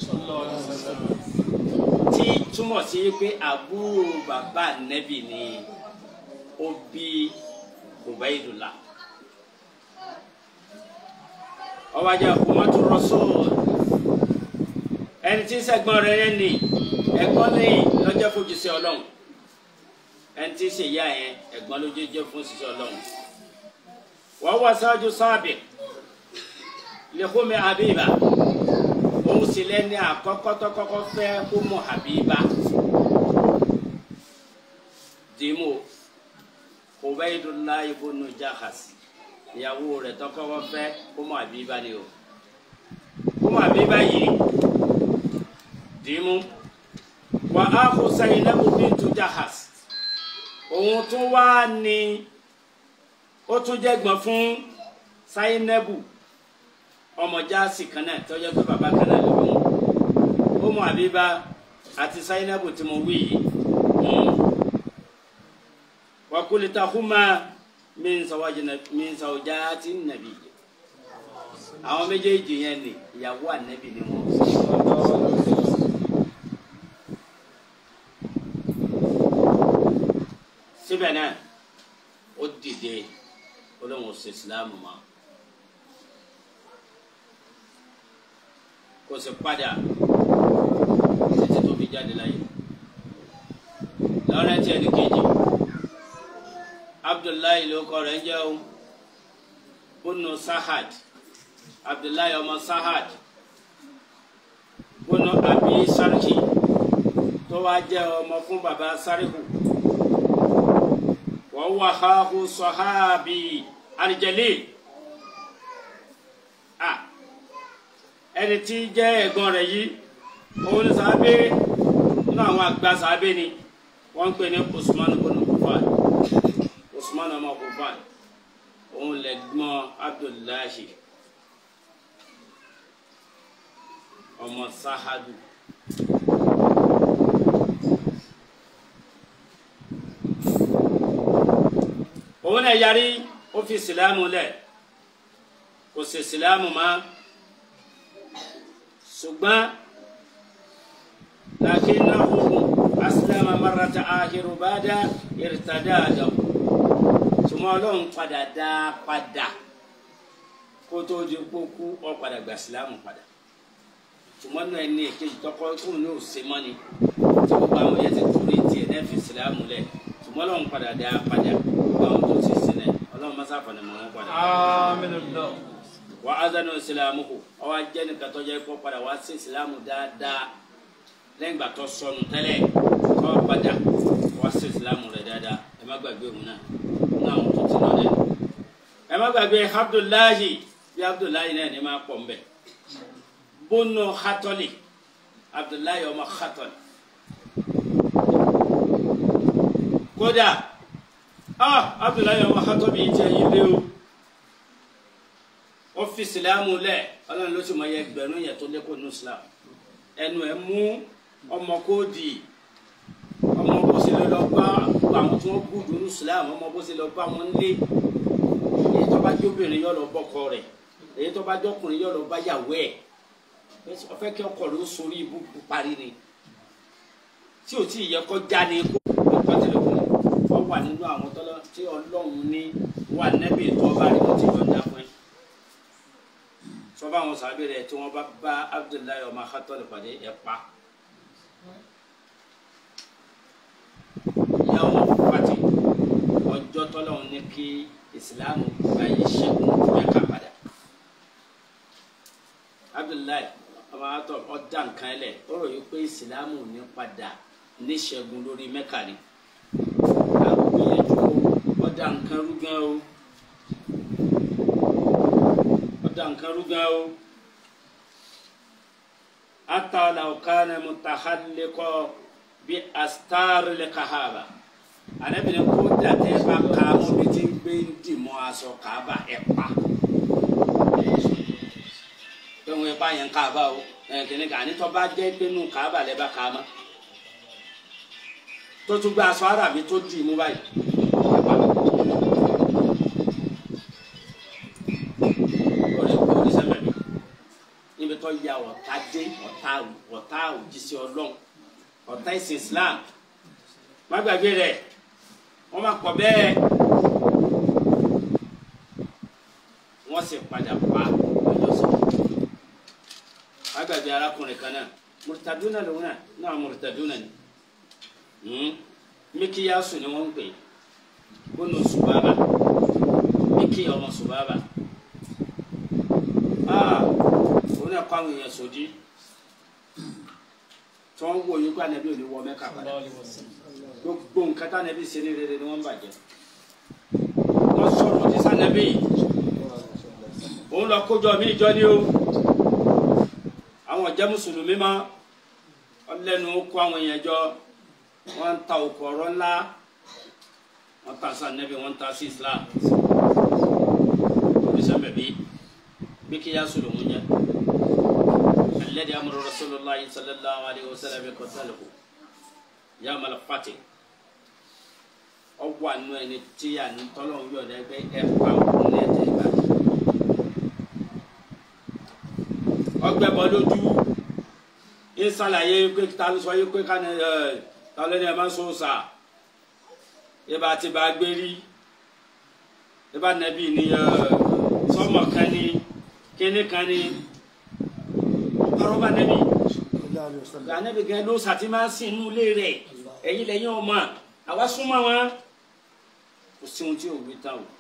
tí túmọ̀ sí pé àbúrò bàbá ànẹ́bì ni ó bí Ubaydullah ọwọ́ ajá Ummatu Rasul ẹni tí sẹ́gbọ́n rẹ̀ yẹn ni ẹ̀gbọ́n ní lọ́jọ́ fojú sí ọlọ́run ẹni tí ṣe yá yẹn ẹ̀gbọ́n ló jẹ́ fún ṣiṣẹ́ ọlọ́run wọ́n wá sáájú sábẹ̀ lẹ́kọ́mi Habiba òun sì lẹ́ni àkọ́kọ́ tó kọ́kọ́ fẹ́ Ummu Habiba dìímù Ubaydullah ibn Jahas ìyàwó rẹ̀ tó kọ́kọ́ fẹ́ Ummu Habiba ni o Ummu Habiba yìí dìímù wà á kó Zainabu bintu Jahas òun tún wá ní ó tún jẹ́ gbọ́n fún Zainabu ọmọ jaasi kan náà tọ́jọ́ pé bàbá kan náà ló bí wọn Ummu Habiba àti Zainabu tí mo wí yìí wa kulitahuma min zawjati nàbí àwọn méjèèjì yẹn ni ìyàwó ànábì ni wọn. síbẹ̀ náà ó dìde olóhùn ṣe ìsìlámù mọ́ kò sì padà títí tó fi jáde láyé lọ́rẹ́ tí ẹni kejì abdullahi ló kọ rẹ̀ ń jẹ́ o bunu sahad abdullahi ọmọ sahad bunu abi sarki tó wá jẹ́ ọmọ fún baba sarihu wọ́n wà háhu sọ́hábì àlìjẹ̀lì ẹni tí jẹ́ ẹ̀gbọ́n rẹ̀ yìí òun ní sábẹ́ nínú àwọn àgbà sábẹ́ ni wọ́n ń pè ní Usman ibn Affan Usman ọmọ Affan òun lẹ́gbọ́n Abdullahi ọmọ Sahadu. òun náà yarí ó fi sìlámù lẹ̀ kò sì sìlámù mọ́ ṣùgbọ́n lakinnahu aslama marrata ahiru bada irtadada ṣùgbọ́n ọlọ́run padà dá a padà kó tó di kókú ọ padà gbà sìlámù padà ṣùgbọ́n náà ẹni èkejì tọkọ tóun ní òsè mọ́ni tí gbogbo àwọn yẹn ti torí tiẹ̀ náà fi sìlámù lẹ̀ ṣùgbọ́n ọlọ́run padà dá a padà gbogbo àwọn tó ti sílẹ̀ ọlọ́run mọ́sá fọ̀nà mọ́ wọn padà. Àmín. wà á dánú ìsìlámù kù ọwọ́ ajẹ́ nìkan tó jẹ́ kó padà wá sí ìsìlámù dáadáa lẹ́yìn ìgbà tó sọnù tẹ́lẹ̀ kó padà wá sí ìsìlámù rẹ̀ dáadáa ẹ má gbàgbé òun náà ní àwọn tó ti lọ dẹ́ ẹ má gbàgbé Abdullahi bí Abdullahi náà ní máa pọ̀ mbẹ́ bónú hatọ́lì Abdullahi ọmọ hatọ́lì kódà ah Abdullahi ọmọ hatọ́lì yìí jẹ́ yín lé o wọ́n fi ìsìlámù lẹ̀ ọlọ́run ló sì mọ iye ẹgbẹ̀rún yẹn tó lékò ní islam ẹnu ẹ̀ mú ọmọ kóòdì ọmọ bó ṣe lọ bá àwọn tí wọ́n gbùdù ní islam ọmọ bó ṣe lọ bá wọn lé èyí tó bá jẹ́ obìnrin yọ lọ bọ́kọ rẹ̀ èyí tó bá jẹ́ ọkùnrin yọ lọ bá yàwó ẹ̀ ó fẹ́ kí ọkọ rẹ̀ ó sórí ibú parí ni tí ò tí ì yẹ kó já ni kó ọkọ tẹlẹ kó wọ́n wà nínú àwọn tọ́lọ́ tí ọlọ́run ní wà nẹ́bí tó bá rí wọ́n ti yọ̀ǹda fún ẹ sọba àwọn sábẹ́ rẹ̀ tí wọ́n bá bá abdullahi ọmọ akatọ́ lè pàdé ẹ̀ pa ìyàwó pàtì ọjọ́ tọ́lọ́hún ní kí ìsìláàmù báyìí ṣẹ́gun mẹ́ka padà abdullahi ọmọ akatọ́ ọ̀dà nǹkan ẹlẹ̀ ó rò yí pé ìsìláàmù ní padà ní ṣẹ́gun lórí mẹ́ka ni àgbègbè yẹn ju ọ̀dà nǹkan rúgán o da nǹkan rúgan o ata laukana mutahallikọ bi astari le kahaba alebile ko date ba kaamu bi ti gbé di mọ aṣọ kaaba ẹ pa tẹwọn ẹ bá yẹn kaaba o ẹ kìnnì kan anitọ bá jẹ pé nù kaaba lẹ bá kaama tó tún gbé aṣọ arabi tó di mú báyìí ẹ pa. níbi tó ya ọ̀tá dé ọ̀tá ọ̀tá òjíṣẹ́ ọlọ́run ọ̀tá ìsìn islam má gbàgbé rẹ̀ wọ́n má pọ̀ bẹ́ẹ̀ wọ́n sì padà pa ọjọ́sọ má gbàgbé arákùnrin kan náà mùrùtàdúnà lòun náà náà mùrùtàdúnà ni mikiyasu ni wọ́n ń pè bónú subaba mikiya ọmọ subaba òun náà kọ́ àwọn èèyàn sòdí tí wọ́n wò yín pé ànábì ò ní wọ mẹ́ka padà gbogbo nǹkan tá ànábì ṣe ní rere ni wọ́n ń bàjẹ́ wọ́n sọ̀rọ̀ ní sànábì òun lọ kójọ mí ìjọ ni o àwọn jẹ́ mùsùlùmí mọ́ ọlẹ́nu kó àwọn èèyàn jọ wọ́n ń ta òkú ọ̀rọ̀ ńlá wọ́n ta sànábì wọ́n ta sí Islam oníṣẹ́ bẹ̀bí بكياس الأمنية الذي أمر رسول الله صلى الله عليه وسلم قتله يوم الفتح ọwọ́ àánú ẹni tí à ń tọ́lọ̀ ń yọ̀dọ̀ ẹgbẹ́ ẹ pa òun ní ẹ̀jẹ̀ ìgbà. ọgbẹ́ bọ́ lójú ń ṣàlàyé pé ta ló sọ yé pé ká ní ẹ ta ló ní ẹ máa ń sọ sà ibà tí bá gbé rí ibà nẹ́bí ni sọmọ kan ní kene kan ni ọ̀rọ̀ba nẹbi gba nẹbi gẹ ló sàtì máa ń sin inú ilé rẹ̀ ẹ̀yin lẹ́yìn ọmọ àwa súnmọ́ wọn kò sí ohun tí ò wí tán o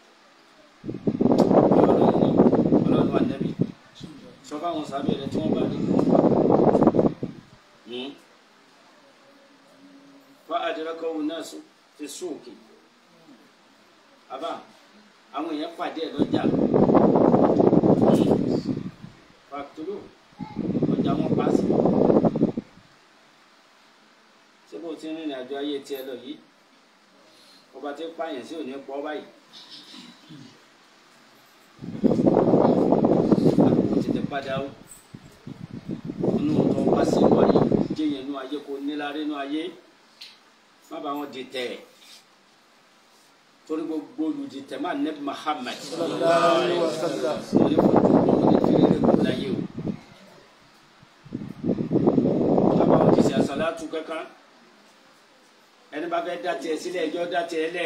ọlọ́run wa nẹbi sọfọ àwọn sábẹ́ rẹ̀ tí wọ́n bá rí fa àdìrẹ́kọ̀ wò náà fi sóòkè àbá àwọn èèyàn pàdé ẹ̀ lọ́jà fàtúrò ọjà wọn paasi ti ń rìnrìn àjò ayé tiẹ̀ lọ yìí ọba tí ń pààyàn sí òní pọ̀ báyìí. àkókò tètè padà ó inú tó wá sí ìwà yìí jẹ́yìn inú ayé kò níláre inú ayé má bàa wọn di tẹ̀ torí gbogbo olùdìtẹ̀ máa nẹ́bí Muhammad sallallahu alaihi wasallam lórí fojú wọn ní kiri rẹ̀ kó láyé o. bàbá wọn ti ṣe àṣàlátù kankan ẹni bá fẹ́ dá tiẹ̀ sílẹ̀ ẹjọ́ dá tiẹ̀ lẹ̀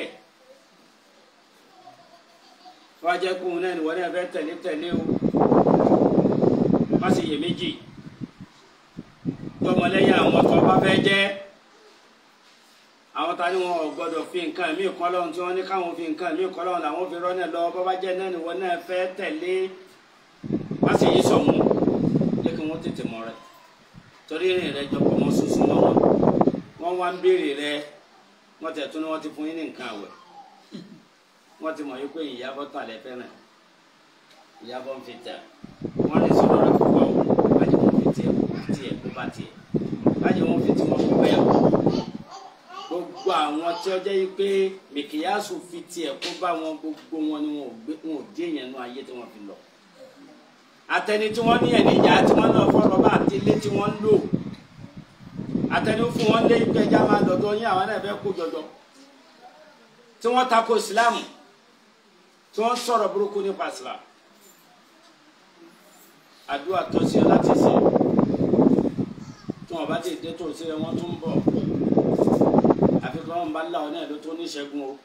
wọ́n á jẹ́ kóun náà níwọ̀n náà fẹ́ tẹ̀lé tẹ̀lé o má sì yè méjì tọmọlẹ́yìn àwọn tó bá fẹ́ jẹ́ àwọn ta ni wọn ò gbọdọ̀ fi nǹkan mí kọ́ lọ́hùn tí wọ́n ní káwọn fi nǹkan mí kọ́ lọ́hùn làwọn fi rọ́nà lọ bọ́ bá jẹ́ náà níwọ̀n náà fẹ́ tẹ̀lé má sì yí sọ̀hún jẹ́ kí wọ́n tètè mọ̀ rẹ̀ torí ìrìn rẹ̀ jọ pọ̀ mọ́ sunsun mọ́ wọn wọ́n wá ń béèrè rẹ̀ wọ́n tẹ̀ tún ní wọ́n ti fún yín ní nǹkan àwẹ̀ wọ́n ti mọ̀ yí pé ìyàbọ̀ tàn lẹ́ fẹ́ràn ìyàbọ̀ ń fi tẹ̀ wọ́n lè sọ̀rọ̀ rẹ̀ púpọ̀ o bájì wọn fi tiẹ̀ tiẹ̀ kó bá tiẹ̀ bájì wọn fi tiwọn kó bẹ́ẹ̀ o gbogbo àwọn tí ó jẹ́ yí pé mìkìyàsù fi tiẹ̀ kó bá wọn gbogbo wọn ni wọn ò gbé wọn ò dé yẹn nú ayé tí wọ́n fi lọ àtẹni tí wọ́n ní ẹ̀níjà tí wọ́n náà fọ́rọ̀ bá àti ilé tí wọ́n ń lò àtẹni fún wọn lé ìgbẹ́jà máa dọ̀dọ̀ yín àwọn náà fẹ́ kó jọjọ tí wọ́n tako ìsìlámù tí wọ́n sọ̀rọ̀ burúkú nípa ìsìlámù àdúrà tó ṣe láti ṣe tí wọ́n bá ti dé tó ṣe wọ́n tún bọ̀ àfi kí wọ́n bá là ọ́ náà ló tó níṣẹ́gun o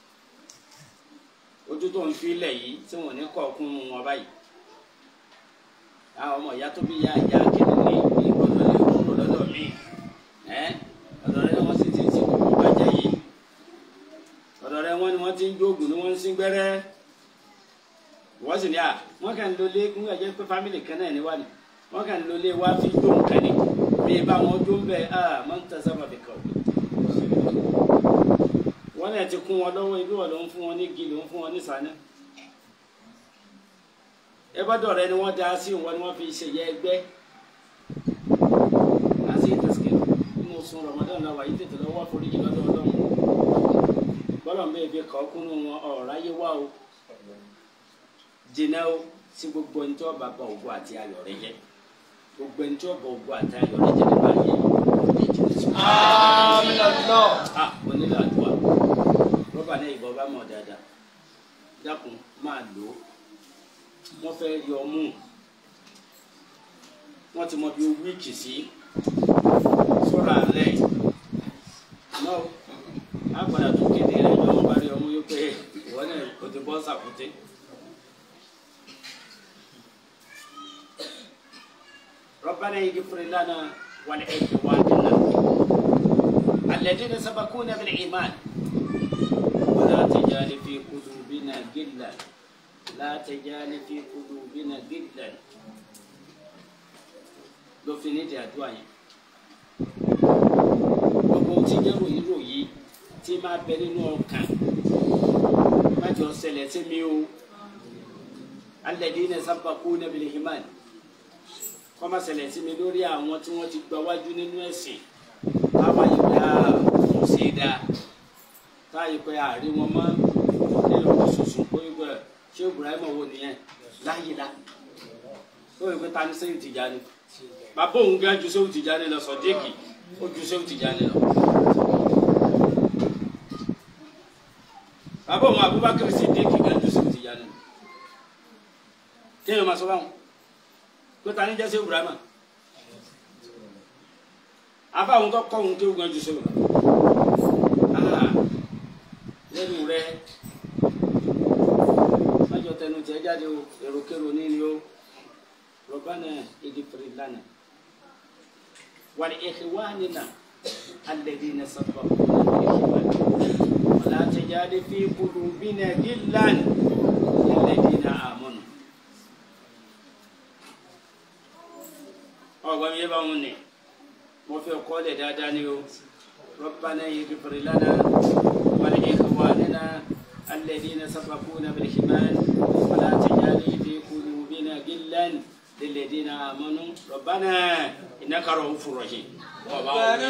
ojú tó ń fi ilẹ̀ yìí tí wọ́n ní kọ̀ọ̀kún wọn báyìí àwọn ọmọ ìyá tó bí ya ìyá kéde ní ìgbọ́dọ̀ lè kúrò lọ́dọ̀ mi ẹ́ ọ̀dọ̀ rẹ wọ́n sì ti ti gbogbo bàjẹ́ yìí ọ̀dọ̀ rẹ wọ́n ni wọ́n ti ń jóògùn ni wọ́n ń sín gbẹ́rẹ́ wọ́n sì ní à wọ́n kàn ń lọlé ń gbàjẹ́ pé fámìlì kan náà ní wà ní wọ́n kàn ń lọlé wá fi jó nǹkan ni bí bá wọn jó ń bẹ à máa ń tẹ sábà fi kàn wọ́n náà ti kún wọn lọ́wọ́ ibi wọn ló ń fún wọn ní igi ló ń fún wọn ní sànà ẹgbẹ́dọ̀ rẹ ni wọ́n dá sí wọn ni wọ́n fi ṣèyẹ ẹgbẹ́ láti ìtẹ̀síkẹ́ nínú sun Ramadan náà wáyé tètè lọ́wọ́ foríjì lọ́dọ̀ ọlọ́run bọ́lọ̀ ń bẹ́ẹ̀ fi kọ́ kúnnú wọn ọ̀rọ̀ ayé wá o jìnnà o sí gbogbo ẹni tí wọ́n bá bá ògo àti ayọ̀ rẹ jẹ́ gbogbo ẹni tí wọ́n bá ògo àti ayọ̀ rẹ jẹ́ nípa ayé òde jìnnà sí. àmín Allah a onílò àdúrà rọ́bà náà ìbọn bá mọ̀ dáadáa dákun máa lò ó wọ́n fẹ́ yọ mú wọ́n ti mọ bí o wíìkì sí sọ́ra rẹ̀ náà á padà tó kéde rẹ̀ jọ ń parí ọmú yóò pé ìwọ náà o ti bọ́ sàkúté. ربنا يغفر لنا ولإخواننا الذين سبقونا بالإيمان ولا تجعل في قلوبنا غلا لا تجعل في قلوبنا غلا ló fi nídìí àdúrà yẹn gbogbo ohun tí jẹ́ ròyìn ròyìn tí máa bẹ nínú ọkàn má jọ ṣẹlẹ̀ sí mi o alladhina sabaquna bil iman kọ́ má ṣẹlẹ̀ sí mi lórí àwọn tí wọ́n ti gba wájú nínú ẹ̀sìn táwa yìí pé a kò ṣe é dáa táwa yìí pé àárín wọn mọ́ nínú oṣooṣù pé gbẹ ṣé Ibrahim wo nìyẹn láyé la ó yẹ pé ta ni sẹ́yìn Tìjàní bàbá òun gan ju sẹ́yìn Tìjàní lọ Sọ̀díkì ó ju sẹ́yìn Tìjàní lọ. bàbá òun Abubakar Siddiqi gan ju sẹ́yìn Tìjàní lọ. kéèyàn máa sọ báwọn pé ta ni jẹ́ sẹ́yìn Ibrahim afa àwọn tó kọ́ òun kéwù gan ju sẹ́yìn lọ. lẹ́nu rẹ̀ májọ tẹnu tẹ jáde o èròkèrò níní o rọbánà ìdífèrè lánàá wà ní ikhwanina alladhina sabaquna bil iman wala tajal fi qulubina ghillan lilladhina amanu. ọgbọ́n mi yé bá wọn ní mo fẹ́ kọ́ lẹ̀ dáadáa ni o rọbánà ìdífèrè lánàá wà ní ikhwanina. الذين سبقونا بالإيمان ولا تجعل في قلوبنا غلا للذين آمنوا ربنا إنك رؤوف رحيم ọba ربنا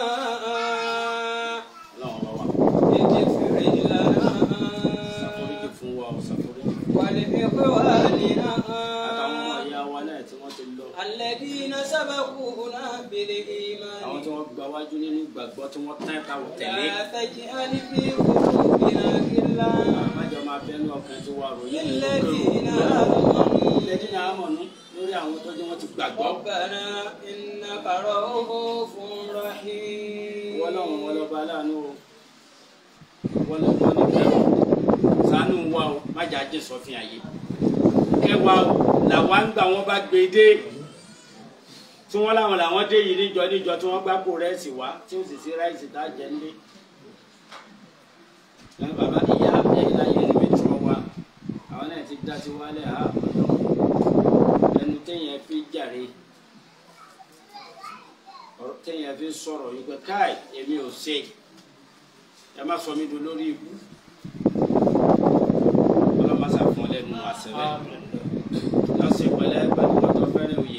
Ọlọ́run ọba wa اغفر لنا ṣàforíjì fún wa o ṣàforíjì fún wa ولإخواننا àtàwọn ọmọ ìyá wa náà tí wọ́n ti lọ الذين سبقونا àwọn بالإيمان tí wọ́n gba wájú nínú ìgbàgbọ́ tí wọ́n tẹ́ ta ò tẹ̀lé لا تجعل في قلوبنا غلا àmájọ máa bẹnu ọkàn tí wà ròyìn nínú للذين kẹrù آمنوا lẹ́dí náà mọ̀nú lórí àwọn tó jẹ́ wọ́n ti gbàgbọ́ ربنا إنك رؤوف رحيم wọ́n lọ́wọ́ wọn lọ́ba aláàánú o wọ́n lọ́ba ní kẹrù ṣàánú wa o má jà jẹ́ sọ́fin àyè kẹwàá o làwa ń gbà wọ́n bá gbé dé tí wọ́n láwọn làwọn dé yìí níjọ níjọ tí wọ́n gbá kó rẹ́ẹ̀sì wá tí ó sì sí ráìsì tá a jẹ nílé ẹ bàbá ìyá ẹ̀yìn láyé ní mẹ́tọ́ wa àwọn náà ti dá sí wálẹ̀ ha ọ̀dọ́ ẹnu téèyàn fi jàre ọ̀rọ̀ téèyàn fi sọ̀rọ̀ yìí pé káì èmi ò ṣe ẹ má sọ mí do lórí ikú ọlọ́mọṣà fún ọ lẹ́nu àṣẹlẹ̀ lọ́sẹ̀ pẹ̀lẹ́ pẹ̀lú ọ̀tọ̀ fẹ́rẹ̀ òye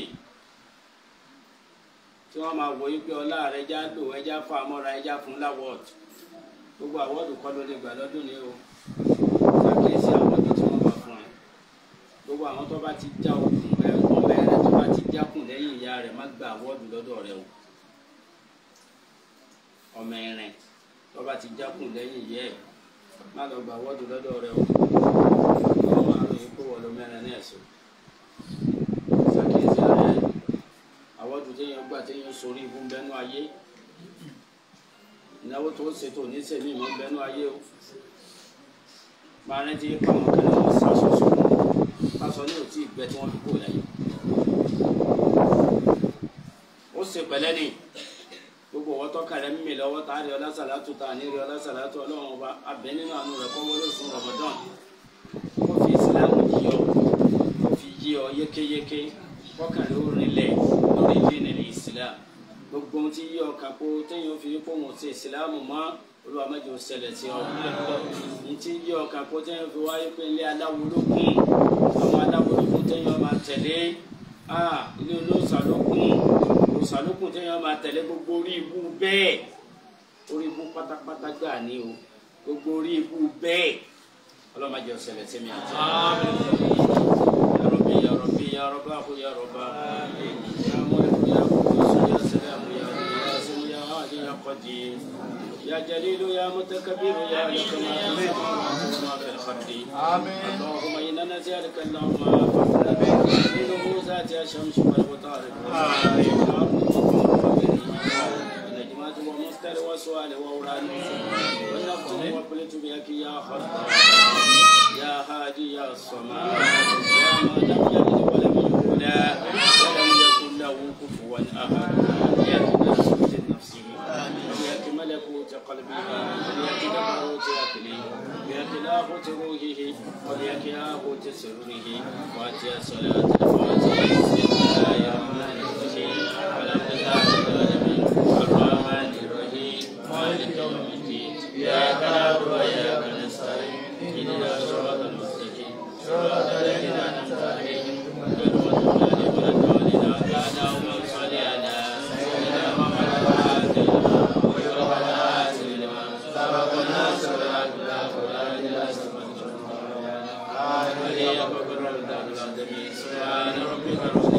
tí wọ́n máa wọ ipe ọlá rẹ̀ já lò ẹja fún amọ́ra ẹja fún láwọ́ọ̀dù gbogbo àwọ́ọ̀dù kọ́ ló lè gbà lọ́dún ní o ṣàkíyèsí àwọ́ọ̀dù tí wọ́n bá fún ẹ gbogbo àwọn tó bá ti já okùn ẹ ọmọ rẹ tó bá ti jákùn lẹ́yìn ìyá rẹ̀ má gba àwọ́ọ̀dù lọ́dọ̀ rẹ o ọmọ ẹ̀rìn tó bá ti jákùn lẹ́yìn ìyá ẹ̀ má lọ gba àwọ́ọ̀dù lọ́dọ̀ rẹ o ọmọ àrùn yìí kó wọ lọ mẹ́rin náà sọ ṣàkíyèsí ara ẹ àwọ́dù téèyàn gbà téèyàn sórí ibú ń bẹnu ayé ìnáwó tó ń ṣètò oníṣẹ́mi ìmọ̀ ń bẹnu ayé o máa rántí pé àwọn kan náà wọ́n sàṣọ sókun pásọ ní òtí ìgbẹ́ tí wọ́n fi kó láyé ó ṣe pẹ̀lẹ́ ni gbogbo ọwọ́ tọ́ka rẹ̀ mímì lọ́wọ́ tá a rí ọlá sàlátù tá a ní rí ọlá sàlátù ọlọ́run ọba abẹ nínú àánú rẹ̀ kọ́ wọlé oṣù Ramadan kó fi ìsìlámù yí ọ kó fi yí ọ yékéyéké kọ́kàn ló rinlẹ̀ lórí dínì ní islam gbogbo ohun tí yí ọkàn kó téèyàn fi kó wọn sí ìsìlámù mọ́ olúwa mẹ́jọ ṣẹlẹ̀ sí ọ ní tí yí ọkàn kó téèyàn fi wáyé pé ilé aláwo ló kún àwọn aláwo ló kún téèyàn máa tẹ̀lé ilé olóòsà ló kún olóòsà ló kún téèyàn máa tẹ̀lé gbogbo orí ibú bẹ́ẹ̀ orí ibú pátápátá gbà ní o gbogbo orí ibú bẹ́ẹ̀ ọlọ́run mẹ́jọ ṣẹlẹ̀ sí mi àti يا ربي يا رباه يا رباه يا ملك يا قدوس يا سلام يا قاسم يا هادي يا قدير يا جليل يا متكبر يا لك ما في السماوات وما في الارض اللهم انا نسالك اللهم فضلا من ذات الشمس والمطارق النجمات ومستر وسؤال وأوراد والنفس وقلت بك يا خطاب يا هادي يا الصمد يا ما لم يلد ولم يولد ولم يكن له كفوا احد يا ناسوت نفسه وياك ملكوت قلبه وياك جبروت اكله وياك لاهوت روحه وياك لاهوت سره واتي صلاه الفاتحه بسم الله الرحمن الرحيم ولم تزال العالمين الرحمن الرحيم مالك يوم الدين اياك نعبد واياك نستعين اهدنا الصراط المستقيم صراط الذين انعمت عليهم غير المغضوب عليهم ولا الضالين اللهم صل على سيدنا محمد وعلى اله وصحبه لما سبق الناس ولا تلاك ولا الى سبحان ربك رب العالمين سبحان ربك رب